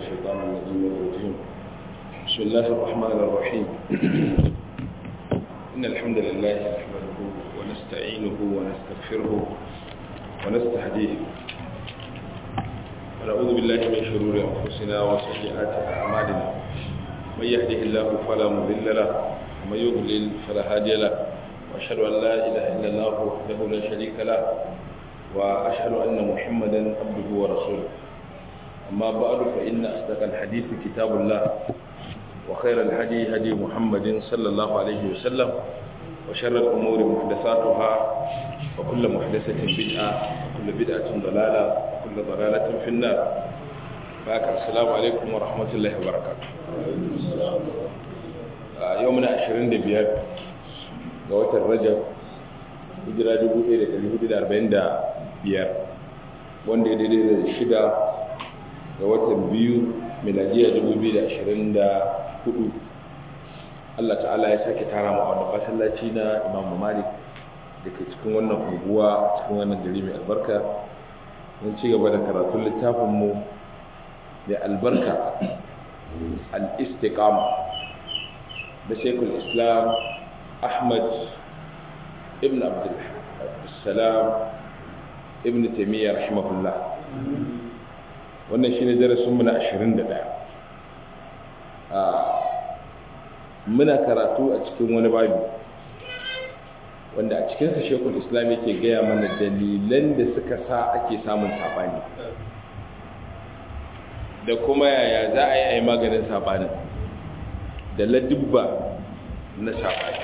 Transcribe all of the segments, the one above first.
الشيطان الرجيم الرجيم بسم الله الرحمن الرحيم إن الحمد لله نحمده ونستعينه ونستغفره ونستهديه ونعوذ بالله من شرور أنفسنا وسيئات أعمالنا من يهده الله فلا مضل له ومن يضلل فلا هادي له وأشهد أن لا إله إلا الله وحده لا شريك له وأشهد أن محمدا عبده ورسوله أما بعد فإن أصدق الحديث كتاب الله وخير الهدي هدي محمد صلى الله عليه وسلم وشر الأمور محدثاتها وكل محدثة بدعة وكل بدعة ضلالة وكل ضلالة في النار فأك السلام عليكم ورحمة الله وبركاته يومنا عشرين دبيار قوة الرجب hijira 1445 wanda ya daidai da shida ga watan biyu miladiya 2024 Allah ta'ala ya sake tara mu a wannan masallaci na Imam Malik da ke cikin wannan unguwa cikin wannan gari mai albarka mun ci gaba da karatun littafin mu da albarka al-istiqama da Sheikhul Islam Ahmad ibn Abdulsalam ibn Taymiyyah rahimahullah wannan shine darasin mu na 21 muna karatu a cikin wani babi wanda a cikin sa Sheikhul Islam yake gaya mana dalilan da suka sa ake samun sabani da kuma yaya za a yi a yi maganin sabanin da ladubba na sabani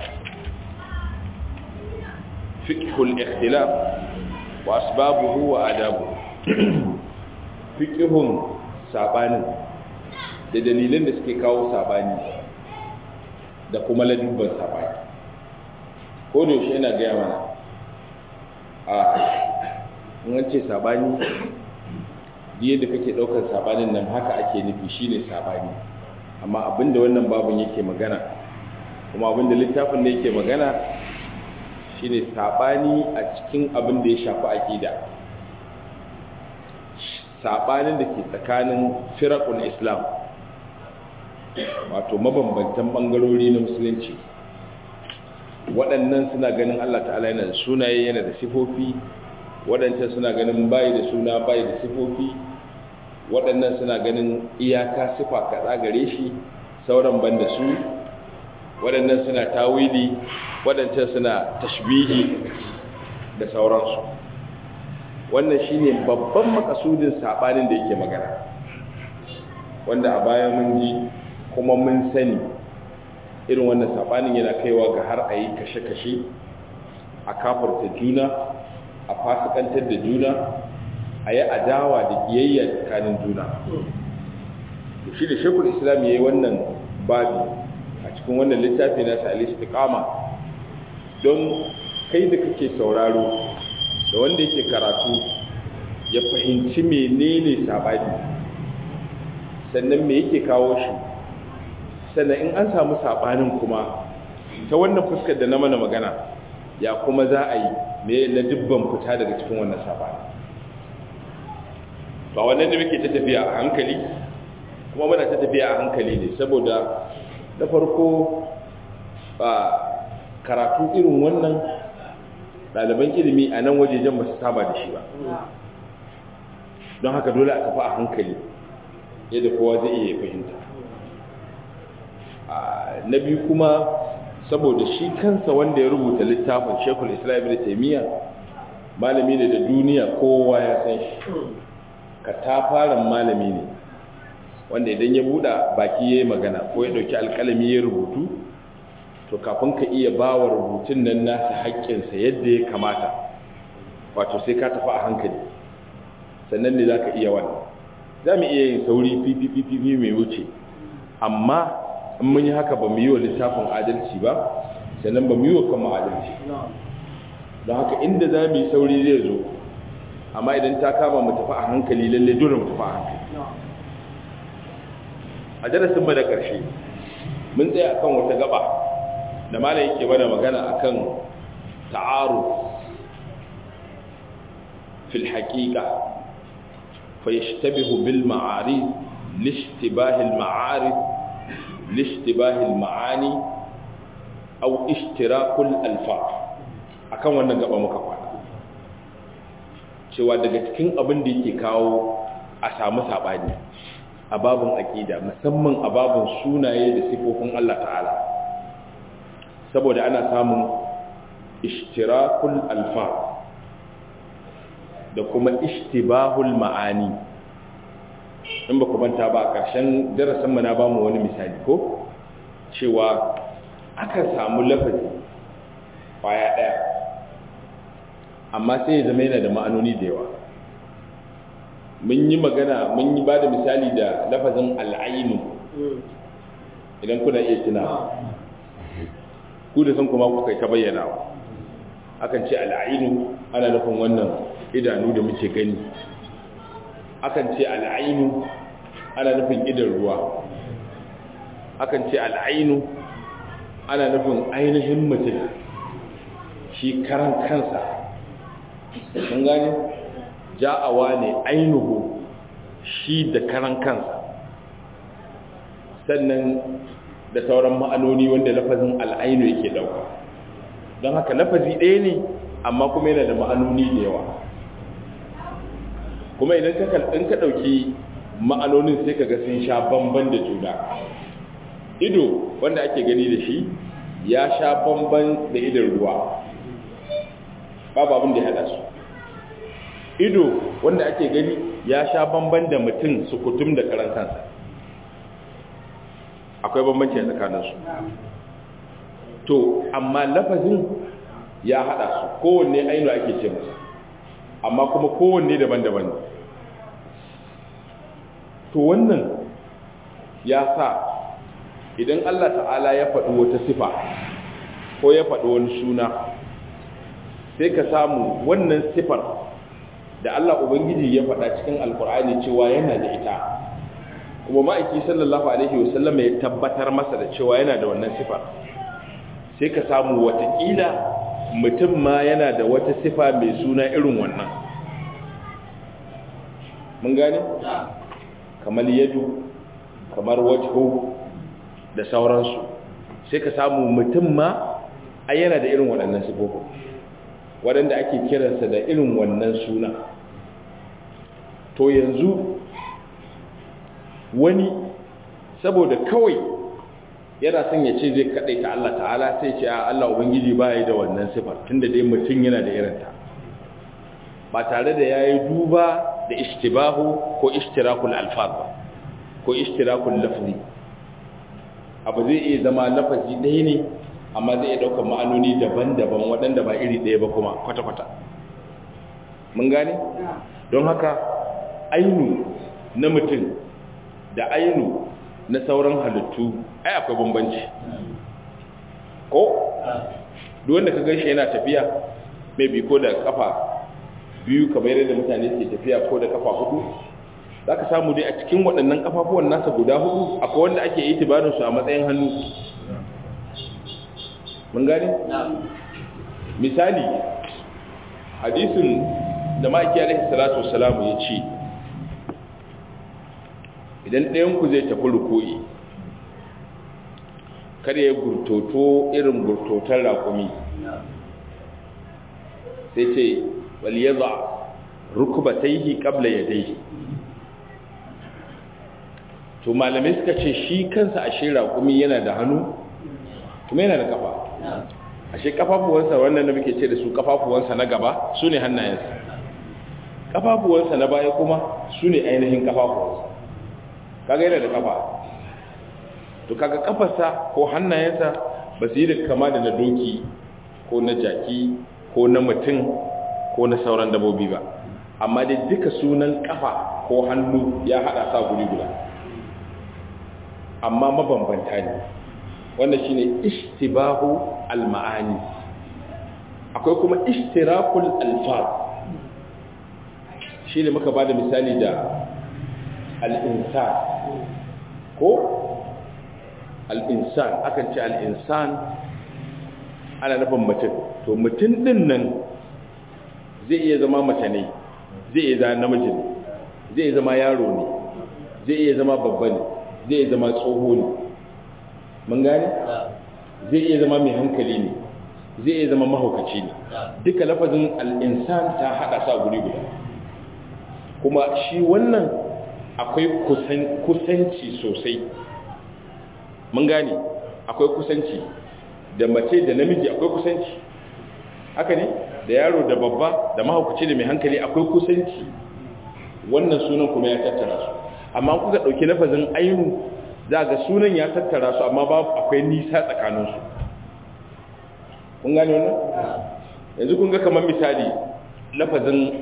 fiqhul ikhtilaf wa asbabuhu wa adabuhu fiƙihun saɓanin da dalilin da suke kawo saɓani da kuma ladubban saɓani ko da yaushe yana gaya mana a an ce saɓani biye da kake ɗaukar saɓanin nan haka ake nufi shine saɓani amma abinda wannan babin yake magana kuma abinda littafin da yake magana shine saɓani a cikin abin da ya shafi aƙida saɓanin da ke tsakanin firakun islam wato mabambantan ɓangarori na musulunci waɗannan suna ganin allah ta'ala yana da sunaye yana da sifofi waɗancan suna ganin bayi da suna bayi da sifofi waɗannan suna ganin iyaka sifa kaɗa gare shi sauran ban da su waɗannan suna tawili waɗancan suna tashbihi da sauransu wannan shine babban makasudin sabanin da yake magana wanda a baya mun ji kuma mun sani irin wannan sabanin yana kaiwa ga har a yi kashe-kashe a kafarta juna a fasikantar da juna a yi adawa da kiyayya tsakanin juna shi da shekul islam ya yi wannan babi a cikin wannan littafi na sa al don kai da kake sauraro da wanda yake karatu ya fahimci menene sabani sannan me yake kawo shi sannan in an samu sabanin kuma ta wannan fuskar da na mana magana ya kuma za a yi me na dubban fita daga cikin wannan sabani ba wannan da muke ta tafiya a hankali kuma muna ta tafiya a hankali ne saboda na farko ba karatu irin wannan ɗaliban ilimi a nan wajejen ba su saba da shi ba don haka dole a tafi a hankali yadda kowa zai iya fahimta na biyu kuma saboda shi kansa wanda ya rubuta littafin shekul islam da taimiyya malami ne da duniya kowa ya san shi ka tafaran malami ne wanda idan ya buɗa baki ya yi magana ko ya ɗauki alƙalami ya rubutu to kafin ka iya ba wa rubutun nan nasa haƙƙinsa yadda ya kamata wato sai ka tafi a hankali sannan ne za ka iya wannan za mu iya yin sauri fifififi mai wuce amma in mun yi haka ba mu yi wa littafin adalci ba sannan ba mu yi wa kanmu adalci don haka inda za mu yi sauri zai zo amma idan ta kama mu tafi a hankali lalle dole mu tafi a hankali a darasin mu da ƙarshe mun tsaya akan wata gaba da malam yake mana magana akan ta'aru fil haqiqa fa yashtabihu bil ma'arif lishtibahil ma'arif lishtibahil ma'ani au ishtirakul alfa akan wannan gaba muka kwana cewa daga cikin abin da yake kawo a samu sabani a babin aqida musamman a babin sunaye da sifofin Allah ta'ala saboda ana samun ishtirakul alfa da kuma ishtibahul ma'ani in ba ku manta ba a ƙarshen darasin mu na ba mu wani misali ko cewa akan samu lafazi kwaya ɗaya amma sai ya zama yana da ma'anoni da yawa mun yi magana mun yi ba da misali da lafazin al'ainu idan kuna iya tuna ku da san kuma kuka ta bayyanawa akan ce al'ainu ana nufin wannan idanu da muke gani akan ce al'ainu ana nufin idan ruwa akan ce al'ainu ana nufin ainihin mutum shi karan kansa mun gane ja'awa ne ainihu shi da karan kansa sannan da sauran ma'anoni wanda lafazin al'ainu yake dauka don haka lafazi ɗaya ne amma kuma yana da ma'anoni da yawa kuma idan ka ɗauki ma'anonin sai ka ga sun sha bamban da juna ido wanda ake gani da shi ya sha bamban da idan ruwa babu abin da ya haɗa su ido wanda ake gani ya sha bamban da mutum sukutum da karan kansa akwai bambanci a tsakaninsu to amma lafazin ya haɗa su kowanne ainu ake ce masa amma kuma kowanne daban-daban to wannan ya sa idan Allah ta'ala ya faɗi wata sifa ko ya faɗi wani suna sai ka samu wannan sifar da Allah Ubangiji ya faɗa cikin alkur'ani cewa yana da ita kuma ma'aiki sallallahu alaihi wasallam ya tabbatar masa da cewa yana da wannan sifar sai ka samu watakila mutum ma yana da wata sifa mai suna irin wannan mun gane kamar yadu kamar wajhu da sauransu sai ka samu mutum ma ai yana da irin waɗannan sifofin waɗanda ake kiransa da irin wannan suna to yanzu wani saboda kawai yana son ya ce zai kaɗai ta Allah ta'ala sai ce a Allah Ubangiji ba ya da wannan sifar tunda dai mutum yana da irinta ba tare da ya yi duba da ishtibahu ko ishtirakul alfaz ba ko ishtirakul lafzi abu zai iya zama lafazi ɗaya ne amma zai iya ɗaukar ma'anoni daban-daban waɗanda ba iri ɗaya ba kuma kwata-kwata mun gane don haka ainu na mutum da ainu na sauran halittu ai akwai bambanci ko duk wanda ka ganshi yana tafiya mai bi ko da kafa biyu kamar yadda mutane ke tafiya ko da kafa hudu za ka samu dai a cikin waɗannan kafafuwan nasa guda hudu akwai wanda ake yi su a matsayin hannu mun gane? misali hadisin da ma'aiki alaihi salatu wasalamu ya ce idan ɗayanku zai tafi ruko'i kada ya gurtoto irin gurtotar raƙumi sai ce waliyaza rukubataihi qabla yadayhi to malamai suka ce shi kansa ashe raƙumi yana da hannu kuma yana da kafa ashe kafafuwansa wannan da muke ce da su kafafuwansa na gaba su ne hannayensa kafafuwansa na baya kuma su ne ainihin kafafuwansa kaga yana da kafa to kaga kafarsa ko hannayensa ba su yi da kama da na doki ko na jaki ko na mutum ko na sauran dabobi ba amma dai duka sunan kafa ko hannu ya hada sa guri guda amma mabambanta ne wanda shine ishtibahu al-ma'ani akwai kuma ishtirakul alfaz shine muka bada misali da al-insan ko al-insan akan ce al-insan ana nufin mutum to mutum din nan zai iya zama mace ne zai iya zama namiji ne zai iya zama yaro ne zai iya zama babba ne zai iya zama tsoho ne mun gane zai iya zama mai hankali ne zai iya zama mahaukaci ne duka lafazin al'insan ta haɗa sa guri guda kuma shi wannan akwai kusanci sosai mun gane akwai kusanci da mace da namiji akwai kusanci haka ne da yaro da babba da mahaukaci da mai hankali akwai kusanci wannan sunan kuma ya tattara su amma kuka ɗauki lafazin ainu za ga sunan ya tattara su amma babu akwai nisa tsakaninsu kun gane wannan yanzu kun ga kamar misali lafazin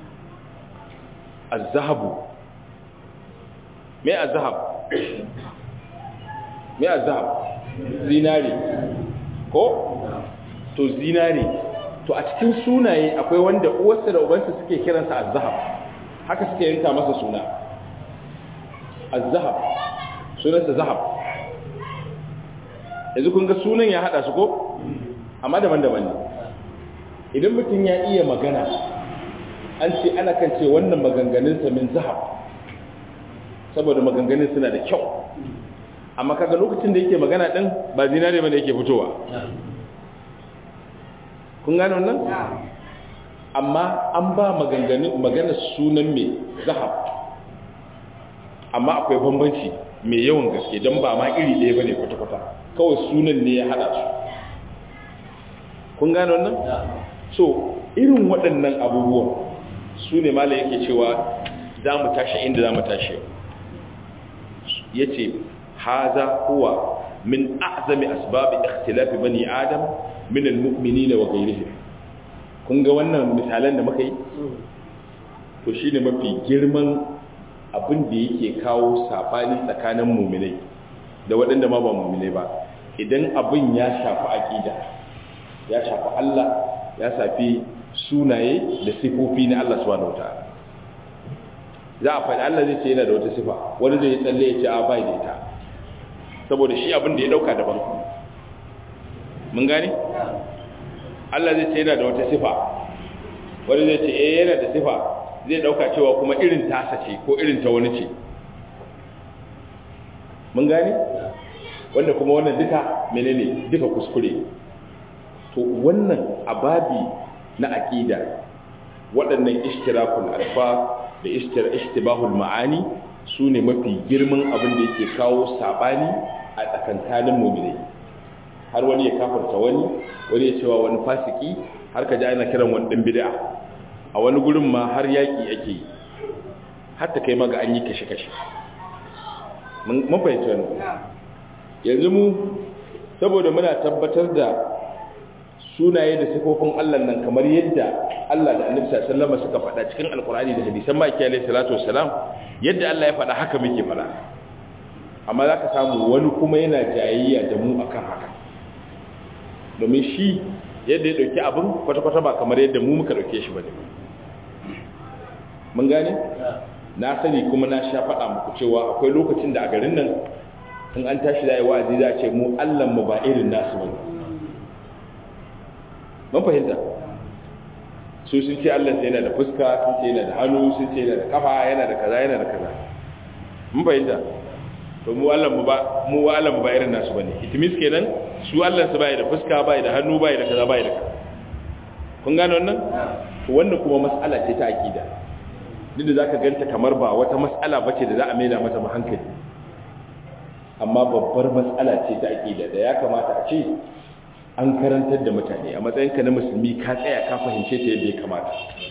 azahabu me azahab me azahab zinare ko to zinare to a cikin sunaye akwai wanda uwarsa da ubansa suke kiransa azahab haka suke yanka masa suna azahab sunansa zahab yanzu kun ga sunan ya hada su ko amma daban-daban ne idan mutum ya iya magana an ce ana kan ce wannan maganganunsa min zahab saboda maganganun suna da kyau amma kaga lokacin da yake magana din ba zinare bane yake fitowa kun gane wannan amma an ba maganganun magana sunan mai zahab amma akwai bambanci mai yawan gaske don ba ma iri ɗaya bane kwata-kwata kawai sunan ne ya hada su kun gane wannan so irin waɗannan abubuwan su ne mala yake cewa za mu tashi inda za mu tashi ya ce haza huwa min a'zami asbabi ikhtilafi bani adam min almu'minina wa ghayrihim kun ga wannan misalan da muka yi to shine mafi girman abin da yake kawo sabani tsakanin mu'minai da waɗanda ma ba mu'minai ba idan abin ya shafi aqida ya shafi Allah ya shafi sunaye da sifofi na Allah subhanahu wataala za a faɗi Allah zai ce yana da wata sifa wani zai tsalle ya ce a bai da ita saboda shi abin da ya dauka daban mun gane Allah zai ce yana da wata sifa wani zai ce eh yana da sifa zai dauka cewa kuma irin tasa ce ko irin ta wani ce mun gane wanda kuma wannan duka menene duka kuskure to wannan ababi na aqida waɗannan ishtirakul alfa da ishtibahul ma'ani su ne mafi girman abin da yake kawo sabani a tsakankanin mu'minai har wani ya kafarta wani wani ya cewa wani fasiki har ka ji ana kiran wani ɗan bid'a a wani gurin ma har yaƙi ake yi har ta kai maga an yi kashe-kashe mun fahimci wani yanzu mu saboda muna tabbatar da sunaye da sifofin Allah nan kamar yadda Allah da Annabi sallallahu alaihi suka faɗa cikin Alkur'ani da hadisan Maki alaihi salatu wassalam yadda Allah ya faɗa haka muke faɗa amma zaka samu wani kuma yana jayayya da mu akan haka domin shi yadda ya dauki abin kwata-kwata ba kamar yadda mu muka dauke shi bane mun gane na sani kuma na sha faɗa muku cewa akwai lokacin da a garin nan in an tashi da yi wa'azi za a ce mu Allah mu ba irin nasu bane mun fahimta su sun ce Allah yana da fuska sun ce yana da hannu sun ce yana da kafa yana da kaza yana da kaza mun fahimta to mu Allah mu ba mu Allah mu ba irin nasu bane itimis kenan su Allah su bai da fuska bai da hannu bai da kaza bai da kaza kun gane wannan to wannan kuma mas'ala ce ta akida duk da zaka ganta kamar ba wata mas'ala bace da za a maida mata hankali amma babbar mas'ala ce ta akida da ya kamata a ce an karantar da mutane a matsayinka na musulmi ka tsaya ka fahimce ta yadda ya kamata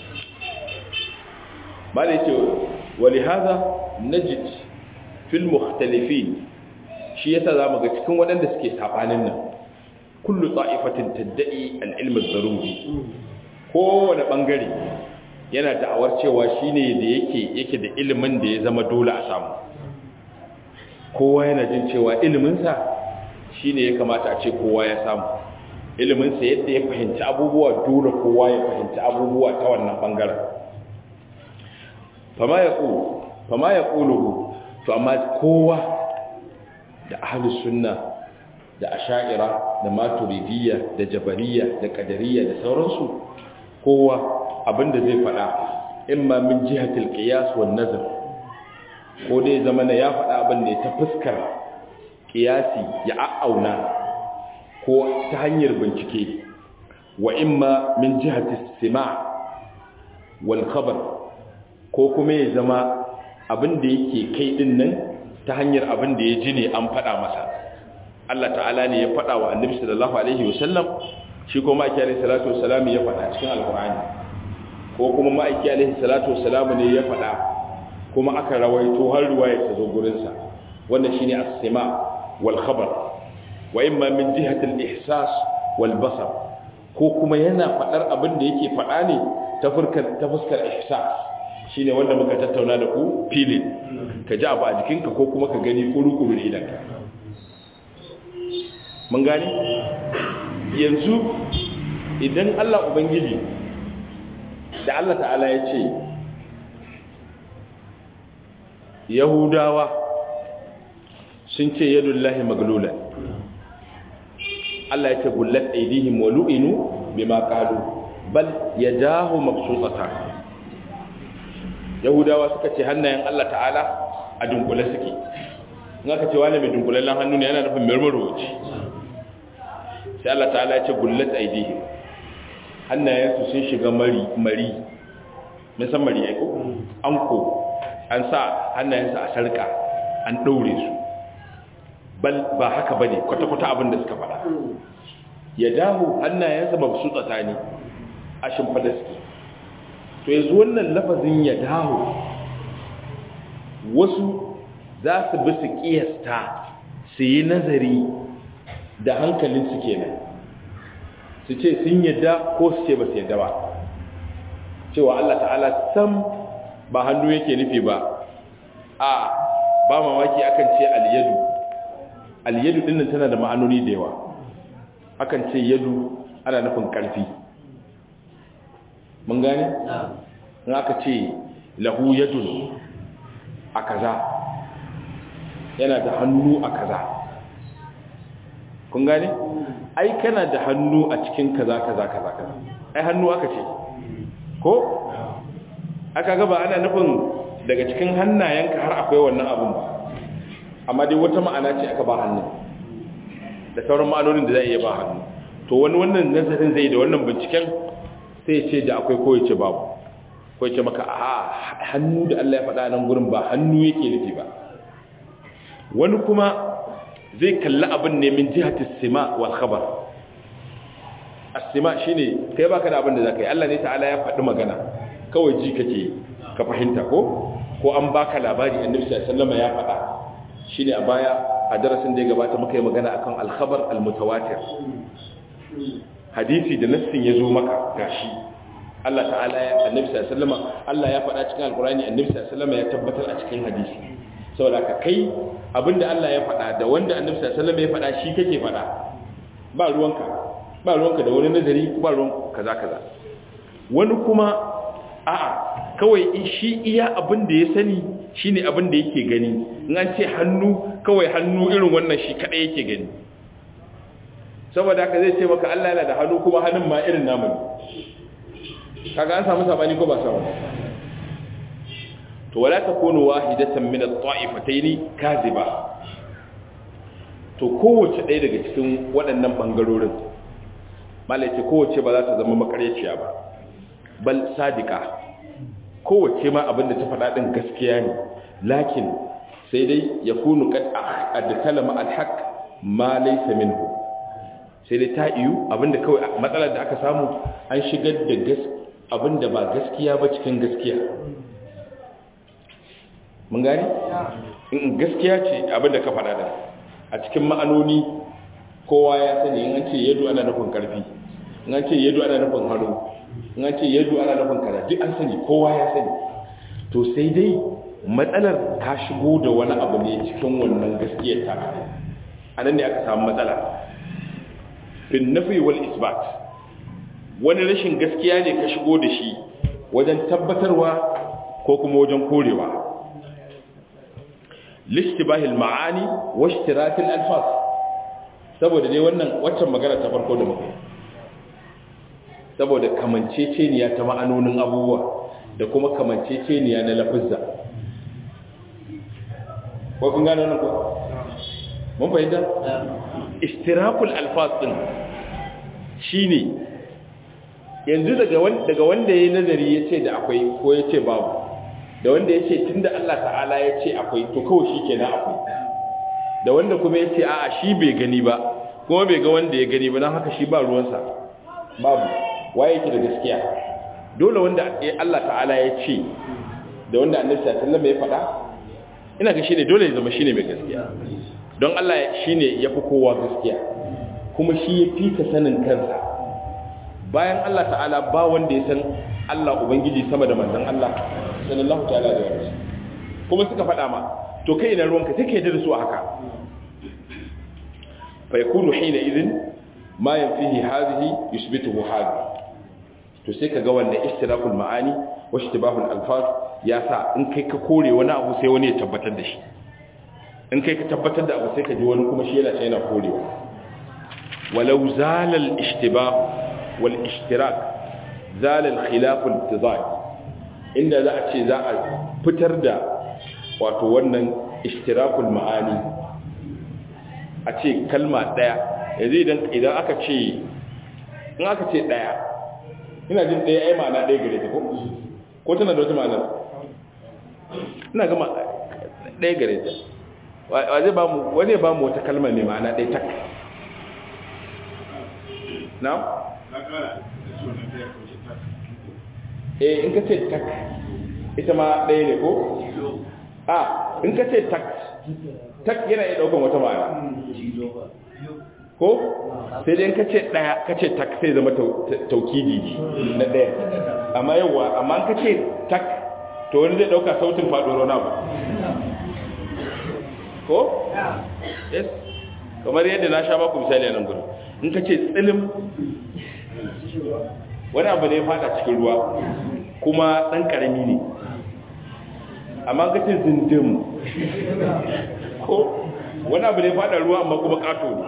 ba da yake wali haza najid fil mukhtalifin shi yasa zamu ga cikin waɗanda suke sabanin nan kullu ta'ifatin tadda'i al-ilm ad-daruri kowane bangare yana da'awar cewa shine da yake yake da ilimin da ya zama dole a samu kowa yana jin cewa ilimin sa shine ya kamata a ce kowa ya samu iliminsa yadda ya fahimci abubuwa dole kowa ya fahimci abubuwa ta wannan bangaren fama ya ƙulu fama ya ƙuluhu to amma kowa da ahalus sunna da asha'ira da maturidiyya da jabariya da qadariyya da sauransu kowa abinda zai faɗa imma min jihatil qiyas wan nazar ko dai zama na ya faɗa abin ne ta fuskar kiyasi ya a'auna ko ta hanyar bincike wa imma min jihati sima wal khabar ko kuma ya zama abin da yake kai din nan ta hanyar abin da ya ji ne an faɗa masa Allah ta'ala ne ya faɗa wa annabi sallallahu alaihi wasallam shi ko ma'aiki alaihi salatu wasalam ya faɗa cikin alqur'ani ko kuma ma'aiki alaihi salatu wasalam ne ya faɗa kuma aka rawaito har ruwaya ta zo gurin sa wannan shine as-sima wal khabar wa imma min jihati al-ihsas wal basar ko kuma yana faɗar abin da yake faɗa ne ta fuskar ta fuskar ihsas shine wanda muka tattauna da ku filin ka ji abu a jikinka ko kuma ka gani kuru-kuru da idanka mun gani yanzu idan Allah Ubangiji da Allah ta'ala ya ce Yahudawa sun ce yadullahi maglula Allah ya ce gullat aidihim wa lu'inu bima qalu bal yadahu mabsutatan yahudawa suka ce hannayen Allah ta'ala a dunkule suke in aka ce wani mai dunkulallen hannu ne yana nufin marmaroci sai Allah ta'ala ya ce gullat aidihim hannayensu sun shiga mari mari mun san mari aiko an ko an sa hannayensu a sarka an daure su bal ba haka bane kwata-kwata abin da suka faɗa ya dahu hannayensa ba su tsatani a shimfada suke to yanzu wannan lafazin ya dawo wasu za su bi su kiyasta su yi nazari da hankalinsu kenan su ce sun yadda ko su ce ba su yadda ba cewa Allah ta'ala sam ba hannu yake nufi ba a ba mamaki akan ce alyadu alyadu dinnan tana da ma'anoni da yawa akan ce yadu ana nufin karfi mun gane? in aka ce lahu yadun a kaza yana da hannu a kaza kun gane? ai kana da hannu a cikin kaza kaza kaza kaza ai hannu aka ce ko? aka gaba ana nufin daga cikin hannayenka har akwai wannan abun ba amma dai wata ma'ana ce aka ba hannu da sauran ma'anonin da za a iya ba hannu to wani wannan nazarin zai da wannan binciken sai ce da akwai ko yace babu ko yace maka a hannu da Allah ya faɗa nan gurin ba hannu yake nufi ba wani kuma zai kalli abin ne min jihati sima wal khabar as-sima shine kai baka da abin da zaka yi Allah ne ta'ala ya faɗi magana kawai ji kake ka fahimta ko ko an baka labari annabi sallallahu alaihi wasallam ya faɗa shine a baya a darasin da ya gabata muka yi magana akan al-khabar al-mutawatir hadisi da nassin ya zo maka gashi Allah ta'ala ya annabi sallallahu alaihi wasallam Allah ya faɗa cikin alqur'ani annabi sallallahu alaihi wasallam ya tabbatar a cikin hadisi saboda ka kai abinda Allah ya faɗa da wanda annabi sallallahu alaihi wasallam ya faɗa shi kake faɗa ba ruwanka ba ruwanka da wani nazari ba ruwan kaza kaza wani kuma a'a kawai shi iya abin da ya sani shine abin da yake gani in an ce hannu kawai hannu irin wannan shi kadai yake gani saboda haka zai ce maka Allah yana da hannu kuma hannun ma irin namu kaga an samu sabani ko ba samu to wala takunu wahidatan min at-ta'ifatayn kaziba to kowace ɗaya daga cikin waɗannan bangarorin malai ce kowace ba za ta zama makaryaciya ba bal sadiqa kowace ma abinda ta faɗa din gaskiya ne lakin sai dai yakunu qad adkalama al-haq ma laysa minhu sai dai ta iyu abinda kawai matsalar da aka samu an shigar da gas abinda ba gaskiya ba cikin gaskiya mun gani in gaskiya ce abinda ka faɗa da a cikin ma'anoni kowa ya sani in an ce yadu ana nufin karfi in an ce yadu ana nufin haro in an ce yadu ana nufin kaza duk an sani kowa ya sani to sai dai matsalar ka shigo da wani abu ne cikin wannan gaskiyar ta a nan ne aka samu matsala bin nafi wal isbat wani rashin gaskiya ne ka shigo da shi wajen tabbatarwa ko kuma wajen korewa lishtibahil ma'ani wa ishtirakil alfaz saboda dai wannan waccan magana ta farko da muka saboda kamanceceniya ta ma'anonin abubuwa da kuma kamanceceniya na lafizza ko kun gane wannan ko mun fahimta istirakul alfaz din shine yanzu daga wanda daga wanda yayi nazari yace da akwai ko yace babu da wanda yace tunda Allah ta'ala yace akwai to kawai shikenan akwai da wanda kuma yace a'a shi bai gani ba kuma bai ga wanda ya gani ba dan haka shi ba ruwansa babu waye yake da gaskiya dole wanda Allah ta'ala ya ce da wanda annabi sallallahu alaihi wasallam ya faɗa ina ga shine dole ya zama shine mai gaskiya don Allah shine yafi kowa gaskiya kuma shi ya fi ka sanin kansa bayan Allah ta'ala ba wanda ya san Allah ubangiji sama da manzon Allah sallallahu ta'ala alaihi wasallam kuma suka faɗa ma to kai ina ruwanka take da su haka fa yakunu hina idhin ma yanfihi hadhihi yuthbituhu hadhihi to sai ka ga wannan istirakul ma'ani wa ishtibahul alfaz ya sa in kai ka kore wani abu sai wani ya tabbatar da shi in kai ka tabbatar da abu sai ka ji wani kuma shi yana sai yana korewa walau zala al ishtibah wal ishtirak zala al khilaf al tizad inda za a ce za a fitar da wato wannan ishtirakul ma'ani a ce kalma daya yanzu idan idan aka ce in aka ce daya ina jin ɗaya ai ma'ana ɗaya gare ta ko ko tana da wata ma'ana ina gama ɗaya gare ta wa zai ba mu wani ba mu wata kalmar mai ma'ana ɗaya tak na? eh in ka ce tak ita ma ɗaya ne ko? a in ka ce tak tak yana iya ɗaukan wata ma'ana ko sai dai ka ce daya ka ce tak sai zama taukidi na daya amma yawa amma ka ce tak to wani zai dauka sautin faɗo na ba ko yes kamar yadda na sha baku misali a nan gudu in ka ce tsilim wani abu ne fada cikin ruwa kuma ɗan ƙarami ne amma ka ce zindim ko wani abu ne fada ruwa amma kuma ƙato ne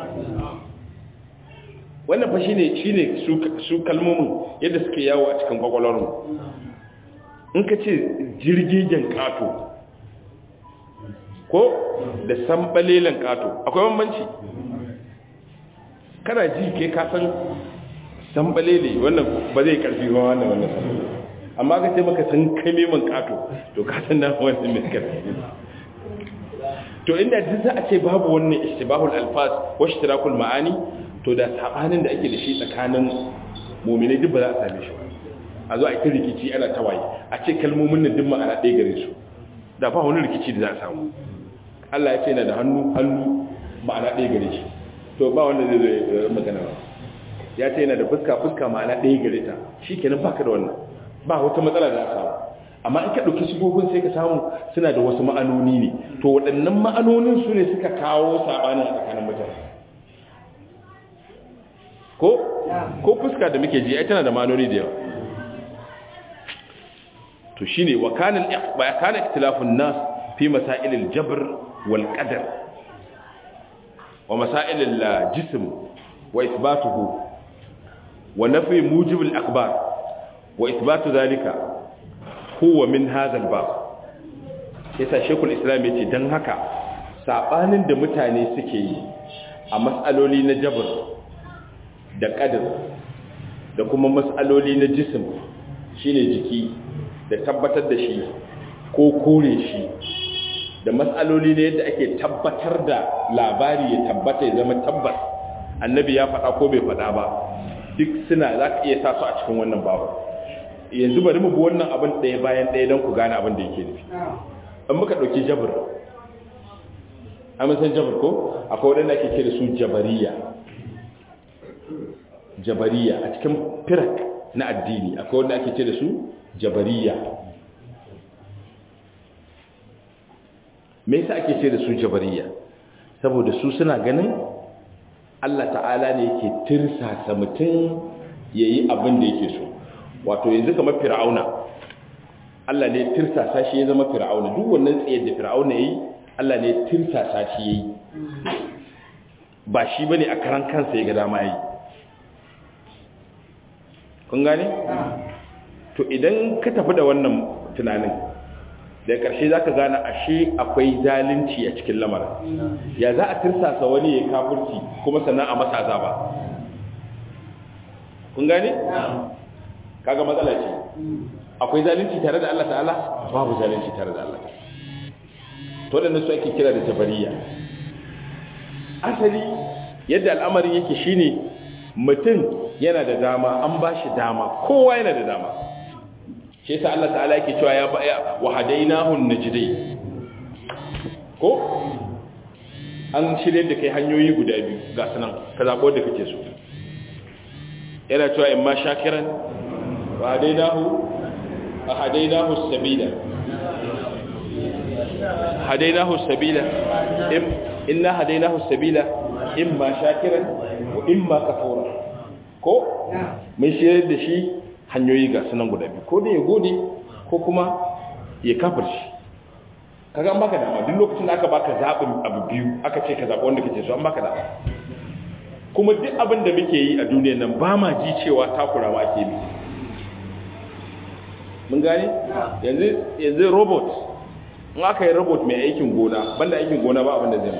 wannan fa shine shine su kalmomin yadda suke yawo a cikin kwakwalwarmu in ka ce jirgigen kato ko da sambalelen kato akwai bambanci kana ji ke kasan sambalele wannan ba zai karfi ba wannan wannan amma ka ce maka san kame man kato to kasan na wannan mai karfi to inda duk za a ce babu wannan istibahul alfaz wa ishtirakul ma'ani to da sabanin da ake da shi tsakanin mu'minai duk ba za a same shi a zo a yi rikici ana tawaye a ce kalmomin nan duk ma'ana ɗaya gare su da ba wani rikici da za a samu Allah ya ce yana da hannu hannu ma'ana ɗaya gare shi to ba wanda zai zai magana ba ya ce yana da fuska fuska ma'ana ɗaya gare ta shi kenan baka da wannan ba wata matsala da za a samu amma in ka ɗauki sigogin sai ka samu suna da wasu ma'anoni ne to waɗannan ma'anonin su ne suka kawo saɓanin a tsakanin mutane ko ko fuska da muke ji ai tana da ma'anoni da yawa to shine wa kana wa kana ikhtilafun nas fi masail al-jabr wal qadar wa masail al-jism wa ithbatuhu wa nafi mujib al-akhbar wa ithbatu dhalika huwa min hadha al-bab yasa shekul islam yace dan haka sabanin da mutane suke yi a mas'aloli na jabr da qadar da kuma mas'aloli na jism shine jiki da tabbatar da shi ko kore shi da matsaloli ne yadda ake tabbatar da labari ya tabbata ya zama tabbas annabi ya faɗa ko bai faɗa ba duk suna za ka iya sa su a cikin wannan babu yanzu bari mu bi wannan abin ɗaya bayan ɗaya don ku gane abin da yake nufi an muka ɗauki jabir an san jabir ko akwai waɗanda ake kira su jabariya jabariya a cikin firak na addini akwai wanda ake kira su jabariya me yasa ake ce da su jabariya saboda su suna ganin Allah ta'ala ne yake tirsasa mutum yayi abin da yake so wato yanzu kamar fir'auna Allah ne tirsasa shi ya zama fir'auna duk wannan tsayar da fir'auna yayi Allah ne tirsasa shi yayi ba shi bane a karan kansa ya ga dama yi kun gane to idan ka tafi da wannan tunanin da ƙarshe za ka gane ashe akwai zalunci a cikin lamarin ya za a tirsasa wani ya kafurci kuma sannan a masa azaba kun gane? kaga matsala ce akwai zalunci tare da Allah ta'ala babu zalunci tare da Allah to da su ake kira da jabariya asali yadda al'amarin yake shine mutum yana da dama an ba shi dama kowa yana da dama shi yasa Allah ta'ala yake cewa ya ba wa hadainahu najdai ko an shirye da kai hanyoyi guda biyu ga sanan ka zabo da kake so yana cewa in ma shakiran wa hadainahu wa hadainahu sabila hadainahu sabila inna hadainahu sabila imma shakiran wa imma kafura ko mun shirye da shi hanyoyi ga sunan guda biyu ko da ya gode ko kuma ya kafirci kaga an baka dama duk lokacin da aka baka zaɓin abu biyu aka ce ka zaɓi wanda kake so an baka dama kuma duk abin da muke yi a duniyar nan ba ma ji cewa takura ma ake bi mun gane yanzu yanzu robot in aka yi robot mai aikin gona banda aikin gona ba abin da zai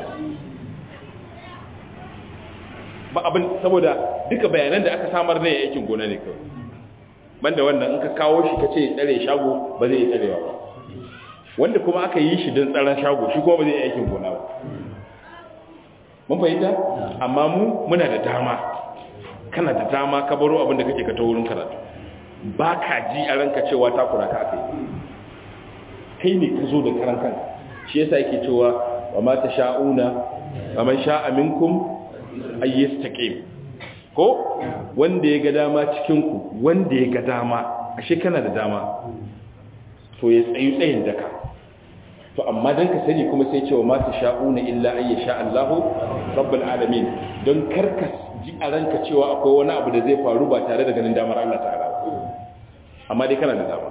ba abin saboda duka bayanan da aka samar ne aikin gona ne kawai banda wannan in ka kawo shi ka ce tsare shago ba zai yi tsarewa ba wanda kuma aka yi shi don tsaron shago shi kuma ba zai yi aikin gona ba mun fahimta amma mu muna da dama kana da dama ka baro abin da kake ka ta wurin karatu ba ka ji a ranka cewa takura ka aka yi kai ne ka zo da karan kanka shi yasa yake cewa wa ma ta sha'una wa man sha'a minkum ayyastaqim ko wanda ya ga dama cikin ku wanda ya ga dama ashe kana da dama to ya tsayu tsayin daka to amma dan ka sani kuma sai cewa ma ta sha'una illa ay sha Allahu rabbul alamin don karka ji a ranka cewa akwai wani abu da zai faru ba tare da ganin damar Allah ta'ala amma dai kana da dama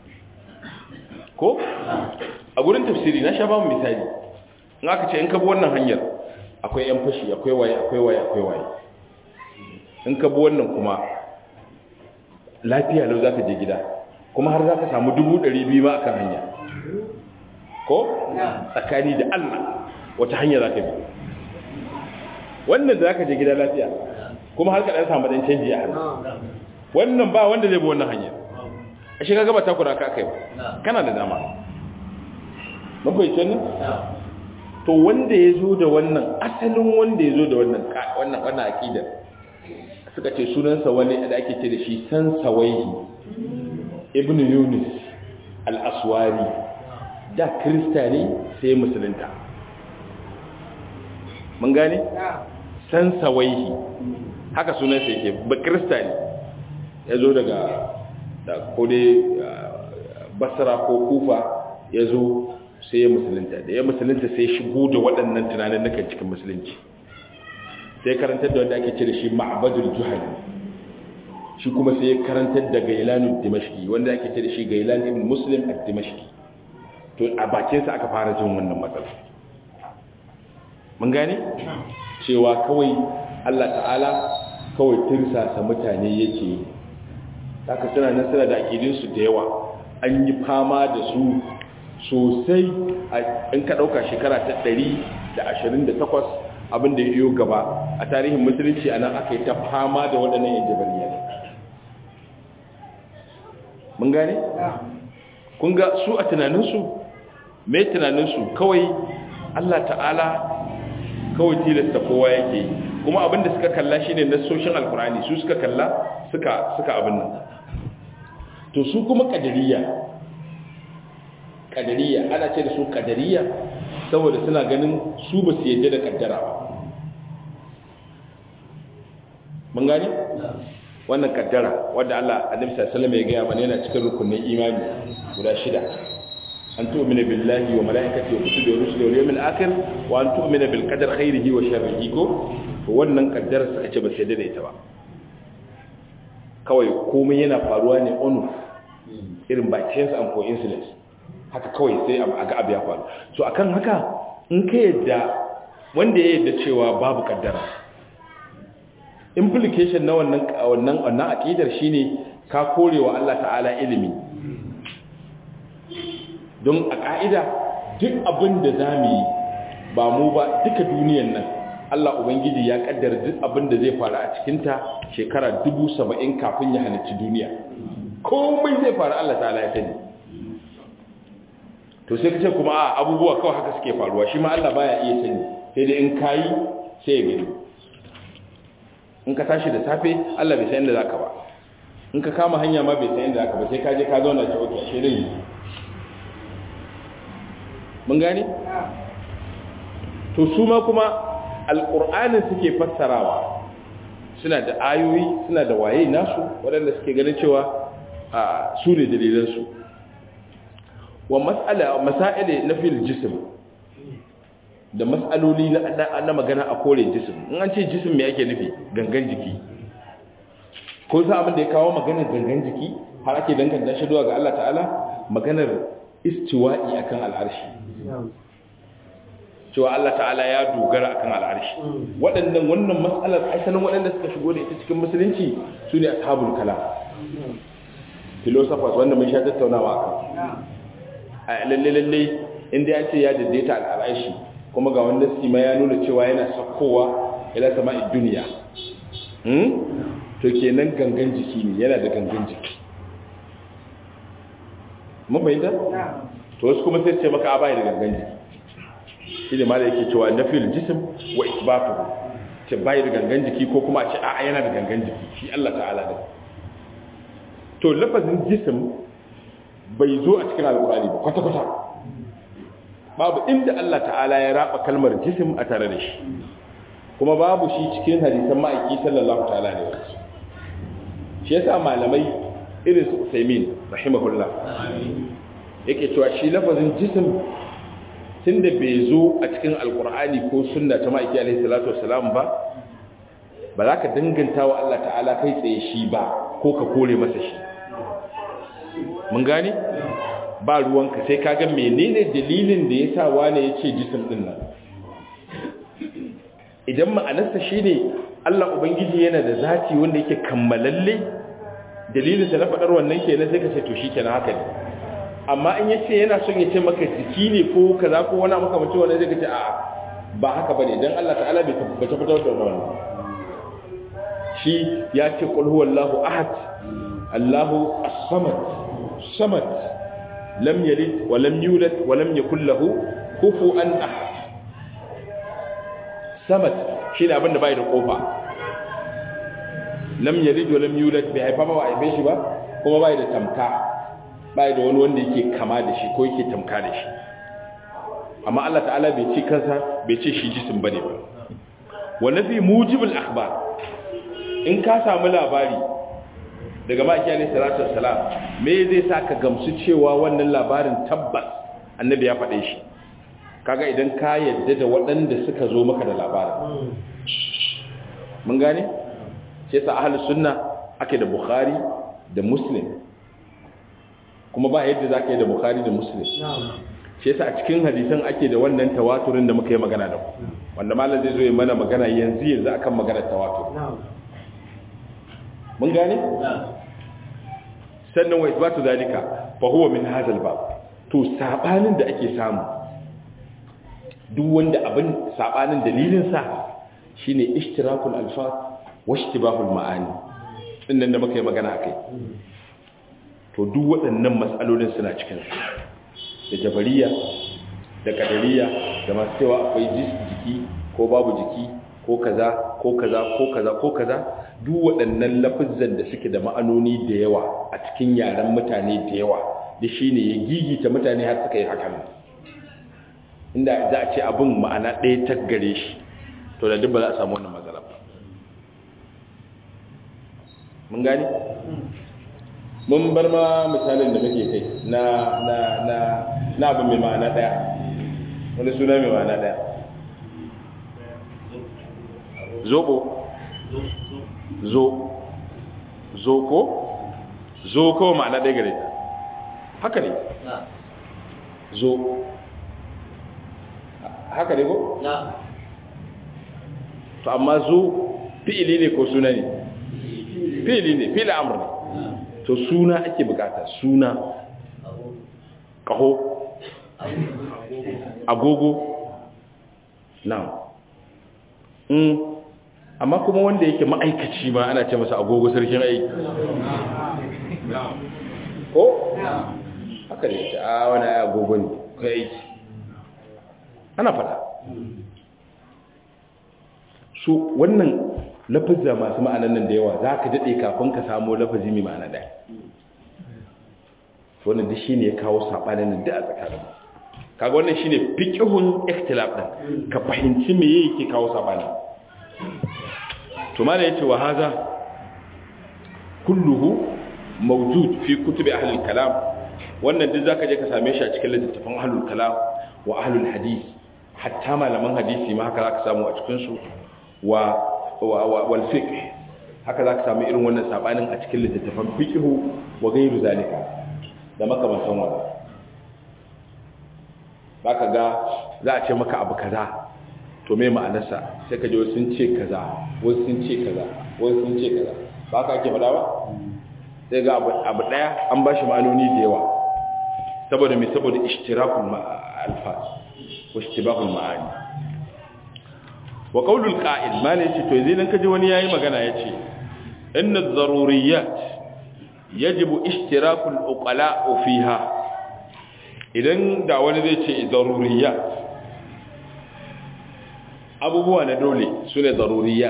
ko a gurin tafsiri na sha ba mu misali in aka ce in ka bi wannan hanyar akwai yan fashi akwai waye akwai waye akwai waye in ka bi wannan kuma lafiya lau za ka je gida kuma har za ka samu dubu ɗari biyu ma akan hanya ko tsakani da Allah wata hanya za ka bi wannan da za ka je gida lafiya kuma har ka ɗan samu ɗan canji a hannu wannan ba wanda zai bi wannan hanyar a shi kaga ba takura ka kai ba kana da dama mafaice nan to wanda ya zo da wannan asalin wanda ya zo da wannan wannan wannan aqidar suka ce sunansa wani da ake ce da shi san sawaihi ibnu yunus al-aswari da krista ne sai musulunta mun gane san sawaihi haka sunansa yake ba krista ne ya zo daga da ko dai basra ko kufa ya zo sai ya musulunta da ya musulunta sai shigo da waɗannan tunanin nukan cikin musulunci sai karantar da wanda ake ce da shi ma'abadul juhani shi kuma sai ya karantar da gailanu dimashki wanda ake ce da shi gailan ibn muslim a dimashki to a bakinsa aka fara jin wannan matsala mun gane cewa kawai allah ta'ala kawai tirsasa mutane yake yi haka suna nan suna da aƙidinsu da yawa an yi fama da su sosai in ka ɗauka shekara ta 128 abinda ya yiwu gaba a tarihin musulunci a nan aka yi ta fama da waɗannan yin jabariya mun gane? kun ga su a tunaninsu mai tunaninsu kawai allah ta'ala kawai tilasta kowa yake yi kuma abinda suka kalla shine nassoshin alkurani su suka kalla suka suka abin nan to su kuma kadariya kadariya ana ce da su kadariya saboda suna ganin su ba su yadda da kaddara ba mun gani wannan kaddara wadda Allah Annabi sallallahu alaihi wasallam ya gaya mana yana cikin rukunin imani guda shida an tu'mina billahi wa malaikatihi wa kutubihi wa rusulihi wal yawmil akhir wa an tu'mina bil qadari khairihi wa sharrihi ko to wannan kaddara suka ce ba su yadda da ita ba kawai komai yana faruwa ne on irin by chance and coincidence haka kawai sai a ga abu ya faru so akan haka in ka yadda wanda ya yadda cewa babu kaddara implication na wannan wannan wannan aqidar shine ka korewa Allah ta'ala ilimi don a ƙa'ida duk abin da za mu yi ba mu ba duka duniyan nan Allah Ubangiji ya kaddara duk abin da zai faru a cikinta shekara dubu saba'in kafin ya halicci duniya komai zai faru Allah ta'ala ya sani to sai kace kuma a abubuwa kawai haka suke faruwa shi ma Allah baya iya sani sai dai in kayi sai ya gani in ka tashi da safe Allah bai san inda zaka ba in ka kama hanya ma bai san inda zaka ba sai ka je ka zauna ki oke shi dai mun gane to su ma kuma alqur'anin suke fassarawa suna da ayoyi suna da waye nasu waɗanda suke ganin cewa a su ne dalilansu wa mas'ala masaile na fil jism da mas'aloli na magana a kore jism in an ce jism me yake nufi gangan jiki ko sa abin da ya kawo maganar gangan jiki har ake danganta shi zuwa ga Allah ta'ala maganar istiwa'i akan al'arshi cewa Allah ta'ala ya dogara akan al'arshi waɗannan wannan mas'alar asalin waɗanda suka shigo da ita cikin musulunci su ne ashabul kalam philosophers wanda mun sha tattaunawa akan a lalle lalle inda ya ce ya daidaita al'arshi kuma ga wanda sima ya nuna cewa yana sakkowa ila sama'i duniya hmm? to kenan gangan jiki ne yana da gangan jiki mun bayyana to wasu kuma sai ce maka abai da gangan jiki shi ne ma da yake cewa nafil jism wa isbatuhu ce bai da gangan jiki ko kuma a ce a'a yana da gangan jiki shi Allah ta'ala da to lafazin jism bai zo a cikin alƙur'ani ba kwata-kwata babu inda Allah ta'ala ya raba kalmar jism a tare da shi kuma babu shi cikin hadisan ma'aiki sallallahu ta'ala ne wasu shi yasa malamai irin su Usaimin rahimahullah yake cewa shi lafazin jism tunda bai zo a cikin alƙur'ani ko sunna ta ma'aiki alaihi salatu wassalam ba ba za ka danganta wa Allah ta'ala kai tsaye shi ba ko ka kore masa shi mun gane ba ruwanka sai ka ga menene dalilin da ya sa wane ya ce jisim ɗin nan idan ma'anarsa shi ne Allah Ubangiji yana da zati wanda yake kammalalle dalilinsa na faɗar wannan ke sai ka ce to shi kenan haka ne amma in ya ce yana son ya ce maka jiki ne ko kaza ko wani makamacin wani zai ka ce a'a ba haka ba ne don Allah ta'ala bai tabbatar da wannan shi ya ce qul huwallahu ahad Allahu as-samad samad lam yalid wa lam yulad wa lam yakul lahu kufuwan ahad samad shine abin da bai da kofa lam yalid wa lam yulad bai haifa ba wa haife shi ba kuma bai da tamka bai da wani wanda yake kama da shi ko yake tamka da shi amma Allah ta'ala bai ce kansa bai ce shi jisim bane ba wa nafi mujibul akhbar in ka samu labari daga maki alaihi salatu wassalam me zai sa ka gamsu cewa wannan labarin tabbas annabi ya faɗe shi kaga idan ka yadda da waɗanda suka zo maka da labarin mun gane sai sa ahlus sunna ake da bukhari da muslim kuma ba yadda zaka yi da bukhari da muslim sai sa a cikin hadisan ake da wannan tawaturin da muka yi magana da ku wanda malam zai zo ya mana magana yanzu yanzu akan maganar tawatur mun gane sannan wa isbatu zalika fa huwa min hadha al-bab to sabanin da ake samu duk wanda abin sabanin dalilin sa shine ishtirakul alfaz wa ishtibahul ma'ani dinnan da muka yi magana akai to duk waɗannan mas'alolin suna cikin su da jabariya da kadariya da masu cewa akwai jiki ko babu jiki ko kaza ko kaza ko kaza ko kaza duk waɗannan lafizan da suke da ma'anoni da yawa a cikin yaren mutane da yawa da shi ne ya gigita mutane har suka yi hakan inda za a ce abin ma'ana ɗaya ta gare shi to da duk ba za a samu wannan matsala ba mun gani mun bar ma misalin da muke kai na na na na abin mai ma'ana ɗaya wani suna mai ma'ana ɗaya zobo zo zo ko zo ko ma'ana ɗaya gare haka ne zo haka ne ko? to amma zo fi'ili ne ko suna ne fi'ili ne fi'ili amur ne to suna ake bukata suna kaho agogo na'am mm amma kuma wanda yake ma'aikaci ma ana ce masa agogo sarkin aiki ko haka ne ta a wani agogo ne kai aiki ana fada su wannan lafazza masu ma'anan nan da yawa za ka daɗe kafin ka samu lafazi mai ma'ana ɗaya wannan duk shi ne ya kawo saɓanin nan da a tsakanin kaga wannan shi ne fikihun ikhtilaf ɗin ka fahimci me yake kawo saɓanin to ma da ya ce wa haza kulluhu mawjud fi kutubi ahlul kalam wannan duk zaka je ka same shi a cikin littattafan ahlul kalam wa ahlul hadith hatta malaman hadisi ma haka zaka samu a cikin su wa wal fiqh haka zaka samu irin wannan sabanin a cikin littattafan fiqh wa ghairu zalika da makamantan wannan zaka ga za a ce maka abu kaza to me ma'anarsa sai ka ji wasu sun ce kaza wasu sun ce kaza wasu sun ce kaza ba ka ake faɗa ba sai ga abu ɗaya an ba shi ma'anoni da yawa saboda mai saboda ishtirakul alfas ko ishtibahul ma'ani wa qaulul qa'il ma ne ce to yanzu idan kaji wani yayi magana yace inna ad-daruriyat yajibu ishtirakul uqala fiha idan da wani zai ce daruriyat abubuwa na dole sune daruriyat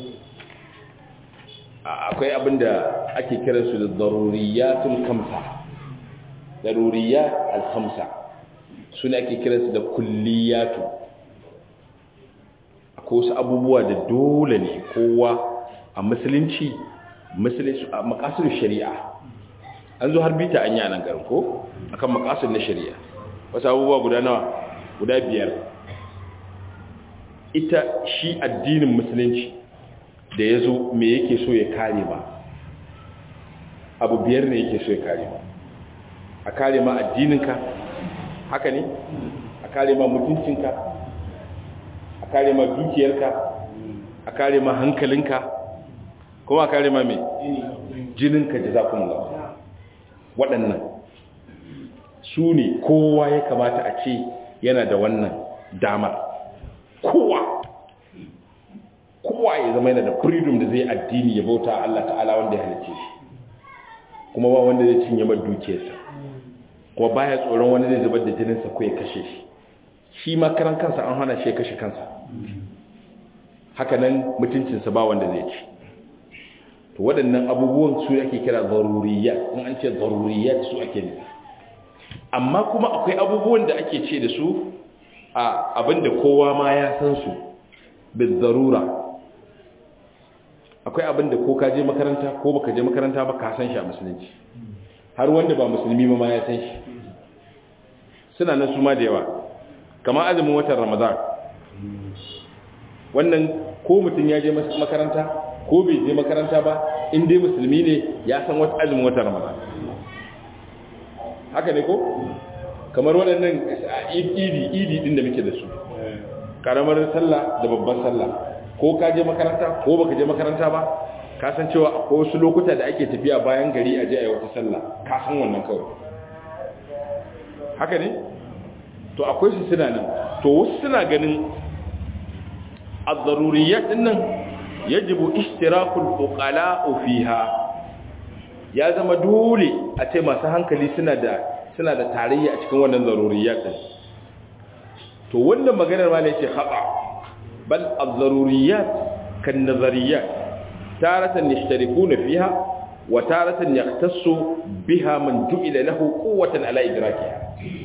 akwai abinda ake kiransu da daruriyatul kamsa daruriyat al-khamsa suna ake kiransu da kulliyatu akwai wasu abubuwa da dole ne kowa a musulunci musulunci a makasar shari'a an zo har bita an yi a nan garin ko akan makasar na shari'a wasu abubuwa guda nawa guda biyar ita shi addinin musulunci da ya zo me yake so ya kare ba abu biyar ne yake so ya kare ba a kare ma addininka haka ne a kare ma mutuncinka a kare ma dukiyarka a kare ma hankalinka kuma a kare ma mai jininka da zafin lafa waɗannan su ne kowa ya kamata a ce yana da wannan damar kowa kowa ya zama yana da freedom da zai addini ya bauta Allah ta'ala wanda ya halice shi kuma ba wanda zai cinye mai dukiyarsa kuma baya tsoron wani zai zubar da jininsa ko ya kashe shi shi ma karan kansa an hana shi ya kashe kansa haka nan mutuncinsa ba wanda zai ci to waɗannan abubuwan su ake kira zaruriyat in an ce zaruriyat su ake nufi amma kuma akwai abubuwan da ake ce da su a abinda kowa ma ya san su bin zarura akwai abinda ko ka je makaranta ko baka je makaranta ba ka san shi a musulunci har wanda ba musulmi ba ma ya san shi suna nan su ma da yawa kamar azumin watan ramadan wannan ko mutum ya je makaranta ko bai je makaranta ba in dai musulmi ne ya san wata azumin watan ramadan haka ne ko kamar waɗannan idi idi din da muke da su karamar sallah da babban sallah ko ka je makaranta ko baka je makaranta ba ka san cewa akwai wasu lokuta da ake tafiya bayan gari a je a yi wata sallah ka san wannan kawai haka ne to akwai su suna nan to wasu suna ganin az-zaruriyyat dinnan yajibu ishtirakul uqala fiha ya zama dole a ce masu hankali suna da suna da tarayya a cikin wannan zaruriyyat din to wannan maganar ma ne ce khata bal az-zaruriyat kan nazariyat taratan yashtarikuna fiha wa taratan yahtassu biha man ju'ila lahu quwwatan ala idrakiha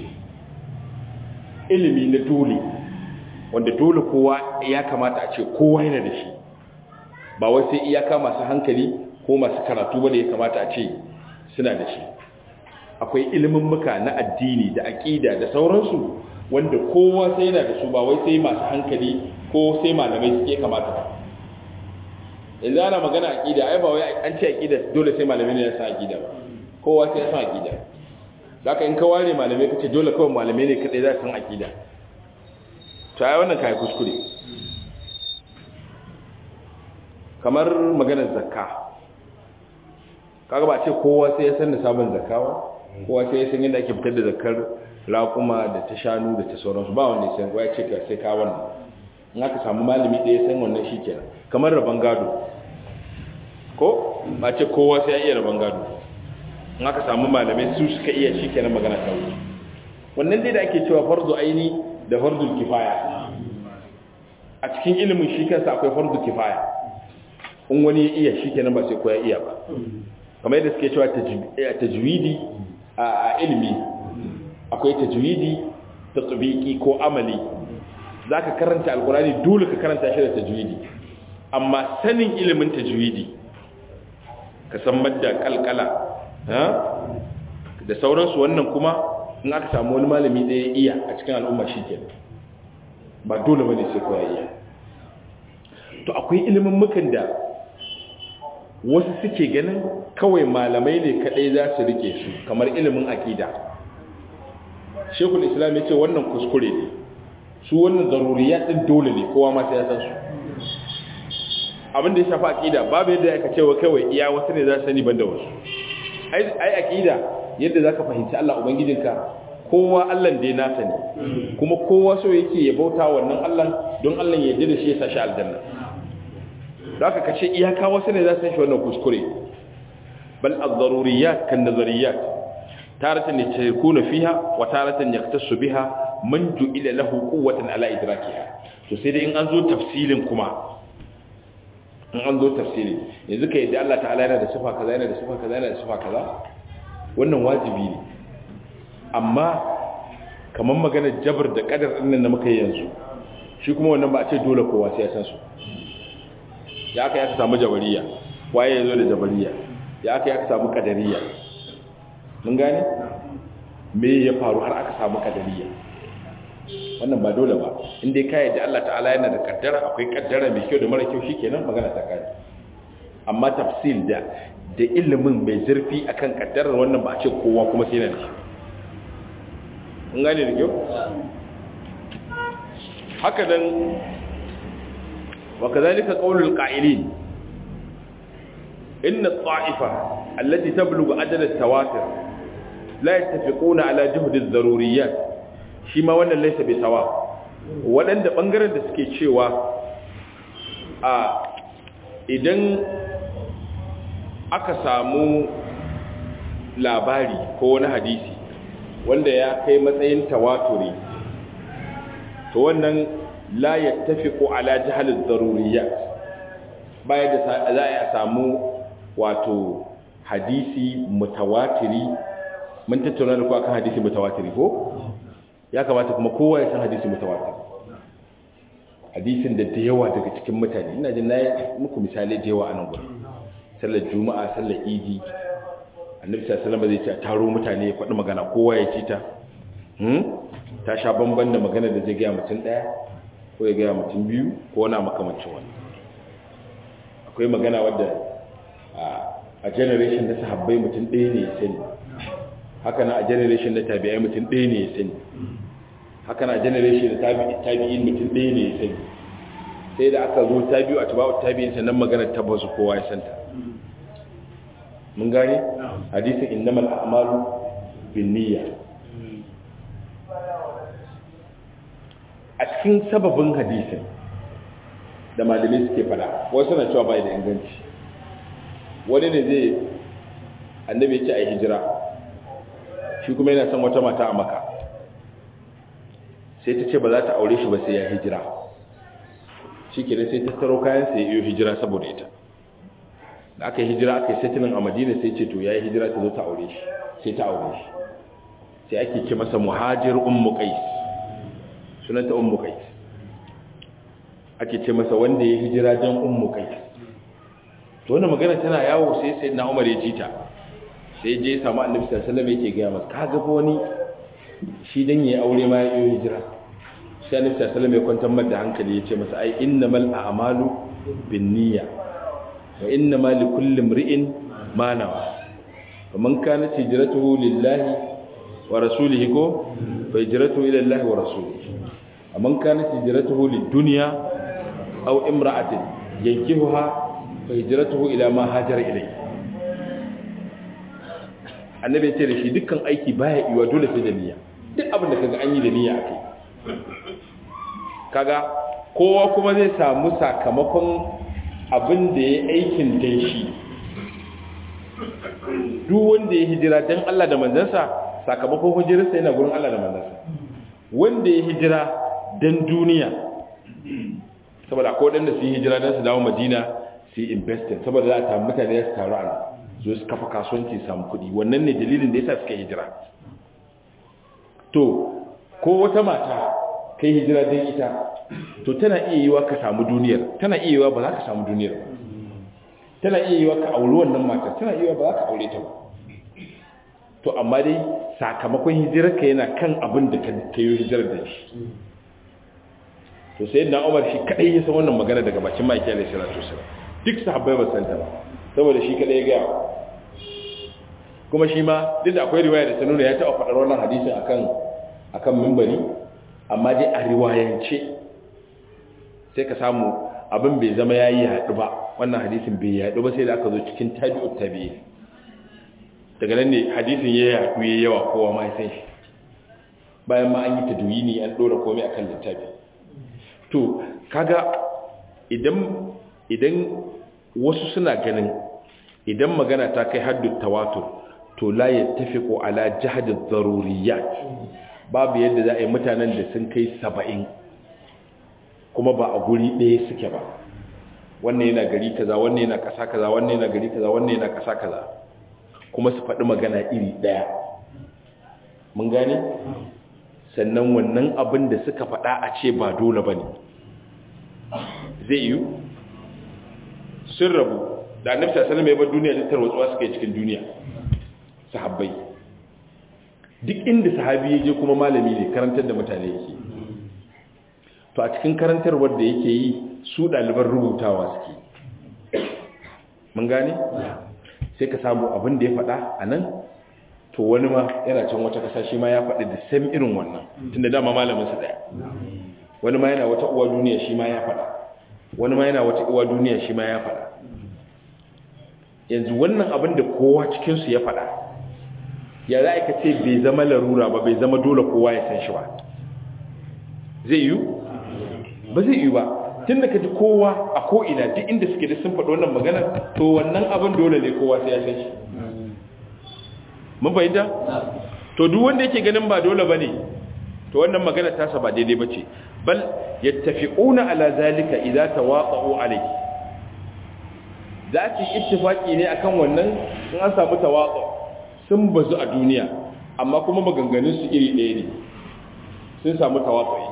ilimi na dole wanda dole kowa ya kamata a ce kowa yana da shi ba wai sai iyaka masu hankali ko masu karatu ba da ya kamata a ce suna da shi akwai ilimin muka na addini da aƙida da sauransu wanda kowa sai yana da su ba wai sai masu hankali ko sai malamai suke kamata ba yanzu ana magana aƙida ai ba wai an ce aƙida dole sai malamai ne ya san aƙida ba kowa sai ya san aƙida za ka in ka ware malamai ka ce dole kawai malamai ne kaɗai za su san aƙida to ai wannan kai kuskure kamar maganar zakka kaga ba ce kowa sai ya san nisabin zakka ba kowa sai ya san yadda ake fitar da zakkar raƙuma da ta shanu da ta sauransu ba wanda ya san ya ce ka sai ka wannan in aka samu malami ɗaya san wannan shi kenan kamar rabon gado ko ba ce kowa sai ya iya rabon gado in aka samu malamai su suka iya shi kenan magana ta wuce wannan dai da ake cewa farzu aini da farzu kifaya a cikin ilimin shi kansa akwai farzu kifaya in wani ya iya shi kenan ba sai koya iya ba kamar yadda suke cewa tajwidi a ilimi akwai tajwidi ta tsubiki ko amali za ka karanta alkurani dole ka karanta shi da tajwidi amma sanin ilimin tajwidi ka san madda kalkala da sauransu wannan kuma in aka samu wani malami ɗaya iya a cikin al'umma shi ke ba dole ba ne sai koya iya to akwai ilimin mukan da wasu suke ganin kawai malamai ne kaɗai za su rike su kamar ilimin aƙida shekul islam ya ce wannan kuskure ne su wannan zaruriya ɗin dole ne kowa ma sai ya san su abin da ya shafi aƙida babu yadda aka cewa kawai iya wasu ne za su sani banda wasu ai aƙida yadda za ka fahimci Allah Ubangijinka kowa Allah da ya nasa ne kuma kowa so yake ya bauta wannan Allah don Allah ya yarda da shi ya sa shi aljanna da aka kace iyaka wasu ne za su san shi wannan kuskure bal az-zaruriyat kan nazariyat taratan yatakuna fiha wa taratan yaktasu biha man ju'ila lahu quwwatan ala idrakiha to sai dai in an zo tafsilin kuma in an zo tafsiri yanzu ka yadda Allah ta'ala yana da sifa kaza yana da sifa kaza yana da sifa kaza wannan wajibi ne amma kamar maganar jabar da kadar din nan da muka yi yanzu shi kuma wannan ba a ce dole kowa sai ya san su ya aka ya samu jabariya waye ya zo da jabariya ya aka ya samu kadariya mun gane me ya faru har aka samu kadariya wannan ba dole ba inda ka yadda Allah ta'ala yana da kaddara akwai kaddara mai kyau da mara kyau shikenan magana ta kai amma tafsil da da ilimin mai zurfi akan kaddarar wannan ba a ce kowa kuma sai nan mun gane da kyau haka nan wa kadhalika qawlul qa'ilin inna at-ta'ifa allati tablughu ajal at-tawatur la yattafiquna ala juhd ad-daruriyat shi ma wannan laisa bai sawa waɗanda ɓangaren da suke cewa a idan aka samu labari ko wani hadisi wanda ya kai matsayin tawaturi to wannan la ya tafi ko ala jihalin zaruriya baya da za a samu wato hadisi mutawatiri mun tattauna da ku akan hadisi mutawatiri ko ya kamata kuma kowa ya san hadisi mutawatir hadisin da da yawa daga cikin mutane ina jin nayi muku misali da yawa a nan gurin sallar juma'a sallar idi annabi sallallahu alaihi wasallam zai ce taro mutane ya faɗi magana kowa ya ci ta hmm ta sha bamban da magana da zai ga mutum daya ko ya ga mutum biyu ko wani makamancin wani akwai magana wadda a generation na sahabbai mutum ɗaya ne ya sani haka na a generation na tabi'ai mutum ɗaya ne ya sani haka na generation da tabi'in mutum ɗaya ne ya sani sai da aka zo tabi'u a tabi'u tabi'in sannan magana tabbasu kowa ya santa mun gane hadisin innamal a'malu binniyya a cikin sababin hadisin da malamai suke fada wasu na cewa bai da inganci wani ne zai annabi ya ce a yi hijira shi kuma yana son wata mata a maka sai ta ce ba za ta aure shi ba sai ya hijira shi ke sai ta taro kayan sai yi hijira saboda ita da aka yi hijira aka yi settling a madina sai ce to ya yi hijira ta zo ta aure shi sai ta aure shi sai ake ce masa muhajir ummu qais sunanta ummu qais ake ce masa wanda ya hijira don ummu qais to wannan magana tana yawo sai sai na umar ya ji ta sai je samu annabi sallallahu alaihi wasallam yake ga masa kaga fa wani shi dan yayi aure ma ya yi hijira sai annabi sallallahu alaihi wasallam ya kwantar masa da hankali ya ce masa ai innamal a'malu binniyya wa innamal likulli imri'in ma nawa faman kanat hijratuhu lillahi wa rasulihi ko fa hijratuhu ila allahi wa rasulihi amman kanat hijratuhu lid-dunya aw imra'atin yankihuha fa hijratuhu ila ma hajara ilayhi annabi ya ce da shi dukkan aiki baya iwa dole sai da niyya duk abin da kaga an yi da niyya a kai kaga kowa kuma zai samu sakamakon abin da ya aikin dan shi duk wanda ya hijira dan Allah da manzansa sakamakon hijirarsa yana gurin Allah da manzansa wanda ya hijira dan duniya saboda akwai wadanda su yi hijira dan su dawo Madina su yi investing saboda za a samu mutane ya su taru a zo su kafa kasuwanci samu kuɗi wannan ne dalilin da yasa suka hijira to ko wata mata kai hijira dan ita to tana iya yiwa ka samu duniyar tana iya yiwa ba za ka samu duniyar ba tana iya yiwa ka auri wannan matar tana iya yiwa ba za ka aure ta ba to amma dai sakamakon hijirarka yana kan abin da ka yi hijirar da shi to sai na umar shi kadai ya san wannan magana daga bakin maki alaihi salatu wasallam duk sahabbai ba san ta ba saboda shi kadai ya gaya kuma shi ma duk da akwai riwaya da ta nuna ya taɓa faɗar wannan hadisin akan akan mimbari amma dai a riwayance sai ka samu abin bai zama ya yi yaɗu ba wannan hadisin bai yaɗu ba sai da aka zo cikin tabi'ut tabi'i daga nan ne hadisin ya yaɗu ya yawa kowa ma ya san shi bayan ma an yi tadwini an ɗora komai akan littafi to kaga idan idan wasu suna ganin idan magana ta kai haddu tawatur to la yattafiqu ala jahd ad-daruriyat babu yadda za a yi mutanen da sun kai saba'in kuma ba a guri ɗaya suke ba wannan yana gari kaza wannan yana ƙasa kaza wannan yana gari kaza wannan yana ƙasa kaza kuma su faɗi magana iri ɗaya mun gane sannan wannan abin da suka faɗa a ce ba dole ba ne zai yiwu sun rabu da annabi sallallahu alaihi wasallam duniya ta tarwatsuwa suka yi cikin duniya sahabbai duk inda sahabi ya je kuma malami ne karantar da mutane yake to a cikin karantarwar da yake yi su ɗaliban rubutawa suke mun gane sai ka samu abin da ya faɗa a nan to wani ma yana can wata ƙasa shi ma ya faɗi da sam irin wannan tun da dama malaminsa ɗaya wani ma yana wata uwa duniya shi ma ya faɗa wani ma yana wata uwa duniya shi ma ya faɗa yanzu wannan abin da kowa cikinsu ya faɗa ya za ka ce bai zama larura ba bai zama dole kowa ya san shi ba zai yiwu ba zai yiwu ba tun da ka ji kowa a ko'ina duk inda suke da sun faɗi wannan maganar to wannan abin dole ne kowa sai ya san shi mun fahimta to duk wanda yake ganin ba dole ba ne to wannan maganar tasa ba daidai ba ce bal yattafiquna ala zalika idza tawaqa'u alayhi za su yi ittifaki ne akan wannan in an samu tawaqa sun bazu a duniya amma kuma maganganun su iri ɗaya ne sun samu tawaqqi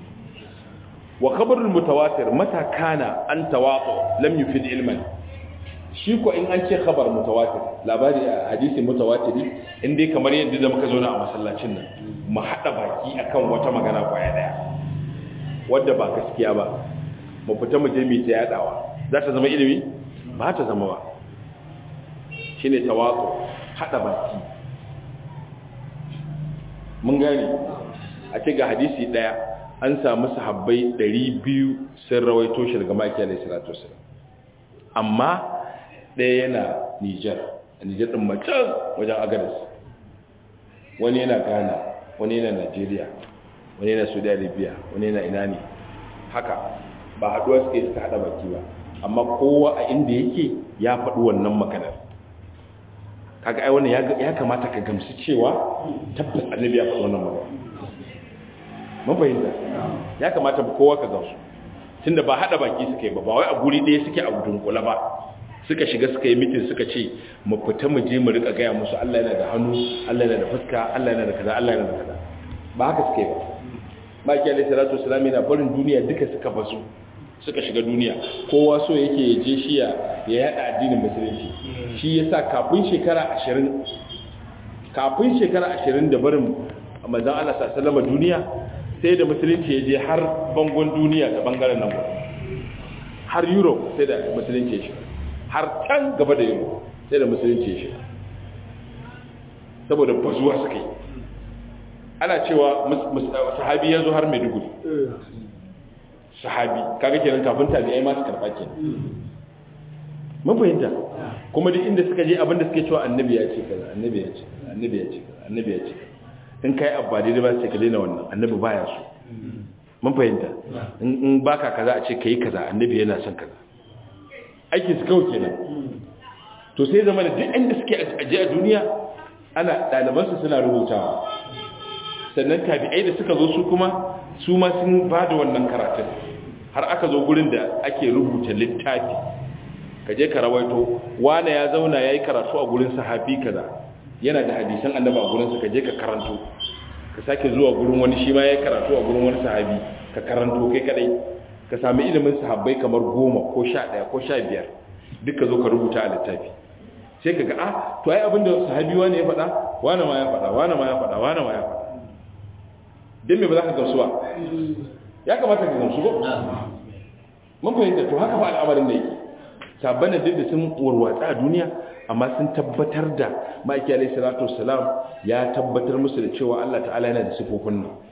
wa khabarul mutawatir mata kana an tawaqu lam yufid ilman shi ko in an ce khabar mutawatir labari a hadisi mutawatiri in dai kamar yadda da muka zauna a masallacin nan mu hada baki akan wata magana kwaya daya wadda ba gaskiya ba mu fita mu je mu ta yadawa za ta zama ilimi ba ta zama ba shine tawaqu hada baki mun gane a ce ga hadisi daya an samu sahabbai 200 sun rawaito shi daga maki alaihi salatu wasallam amma ɗaya yana Nijar a Nijar ɗin macen wajen Agadas wani yana Ghana wani yana Najeriya wani yana Saudi Arabia wani yana ina ne haka ba haɗuwa suke suka haɗa baki ba amma kowa a inda yake ya faɗi wannan maganar kaga ai wannan ya kamata ka gamsu cewa tabbas annabi ya faɗi wannan magana mun fahimta ya kamata kowa ka gamsu tunda ba haɗa baki suka yi ba ba wai a guri ɗaya suke a dunkula ba suka shiga suka yi mitin suka ce mu fita mu je mu rika gaya musu Allah yana da hannu Allah yana da fuska Allah yana da kaza Allah yana da kaza ba haka suke ba baki alaihi salatu wasalam yana barin duniya duka suka basu suka shiga duniya kowa so yake ya je shi ya yada addinin musulunci shi yasa kafin shekara 20 kafin shekara 20 da barin manzon Allah sallallahu alaihi duniya sai da musulunci ya je har bangon duniya ta bangaren nan har Europe sai da musulunci ya shiga har can gaba da yau sai da musulunci shi saboda bazuwa suka yi ana cewa sahabi ya zo har maiduguri sahabi kaga kenan kafin tabi'ai masu karɓa ke mun fahimta kuma duk inda suka je abinda suke cewa annabi ya ce kaza annabi ya ce annabi ya ce kaza annabi ya ce in kai abba daidai ba sai ka daina wannan annabi baya so mun fahimta in baka kaza a ce kai kaza annabi yana son kaza aikin su kawai kenan to sai zama da duk inda suke aje a duniya ana ɗalibansu suna rubutawa sannan tabi'ai da suka zo su kuma su ma sun ba da wannan karatun har aka zo gurin da ake rubuta littafi ka je ka rawaito wane ya zauna ya yi karatu a gurin sahabi kaza yana da hadisan annaba a gurinsa ka je ka karanto ka sake zuwa gurin wani shi ma ya yi karatu a gurin wani sahabi ka karanto kai kadai ka sami ilimin sahabbai kamar goma ko sha ɗaya ko sha biyar duka zo ka rubuta a littafi sai ka ga a to ai abinda sahabi wani ya faɗa wani ma ya faɗa wani ma ya faɗa wani ma ya faɗa don me ba za ka gamsu ba ya kamata ka gamsu ba mun fahimta to haka fa al'amarin da yake sabban duk da sun warwatsa a duniya amma sun tabbatar da ma'aiki alaihi salatu wassalam ya tabbatar musu da cewa Allah ta'ala yana da sifofin nan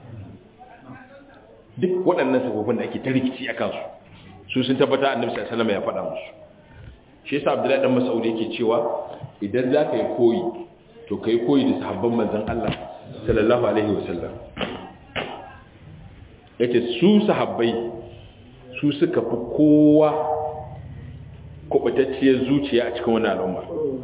duk waɗannan sifofin da ake ta rikici a kansu su sun tabbata annabi sallallahu alaihi wasallam ya faɗa musu shi yasa abdullahi dan mas'ud yake cewa idan za ka yi koyi to kai koyi da sahabban manzon Allah sallallahu alaihi wasallam yace su sahabbai su suka fi kowa kubutacciyar zuciya a cikin wannan al'umma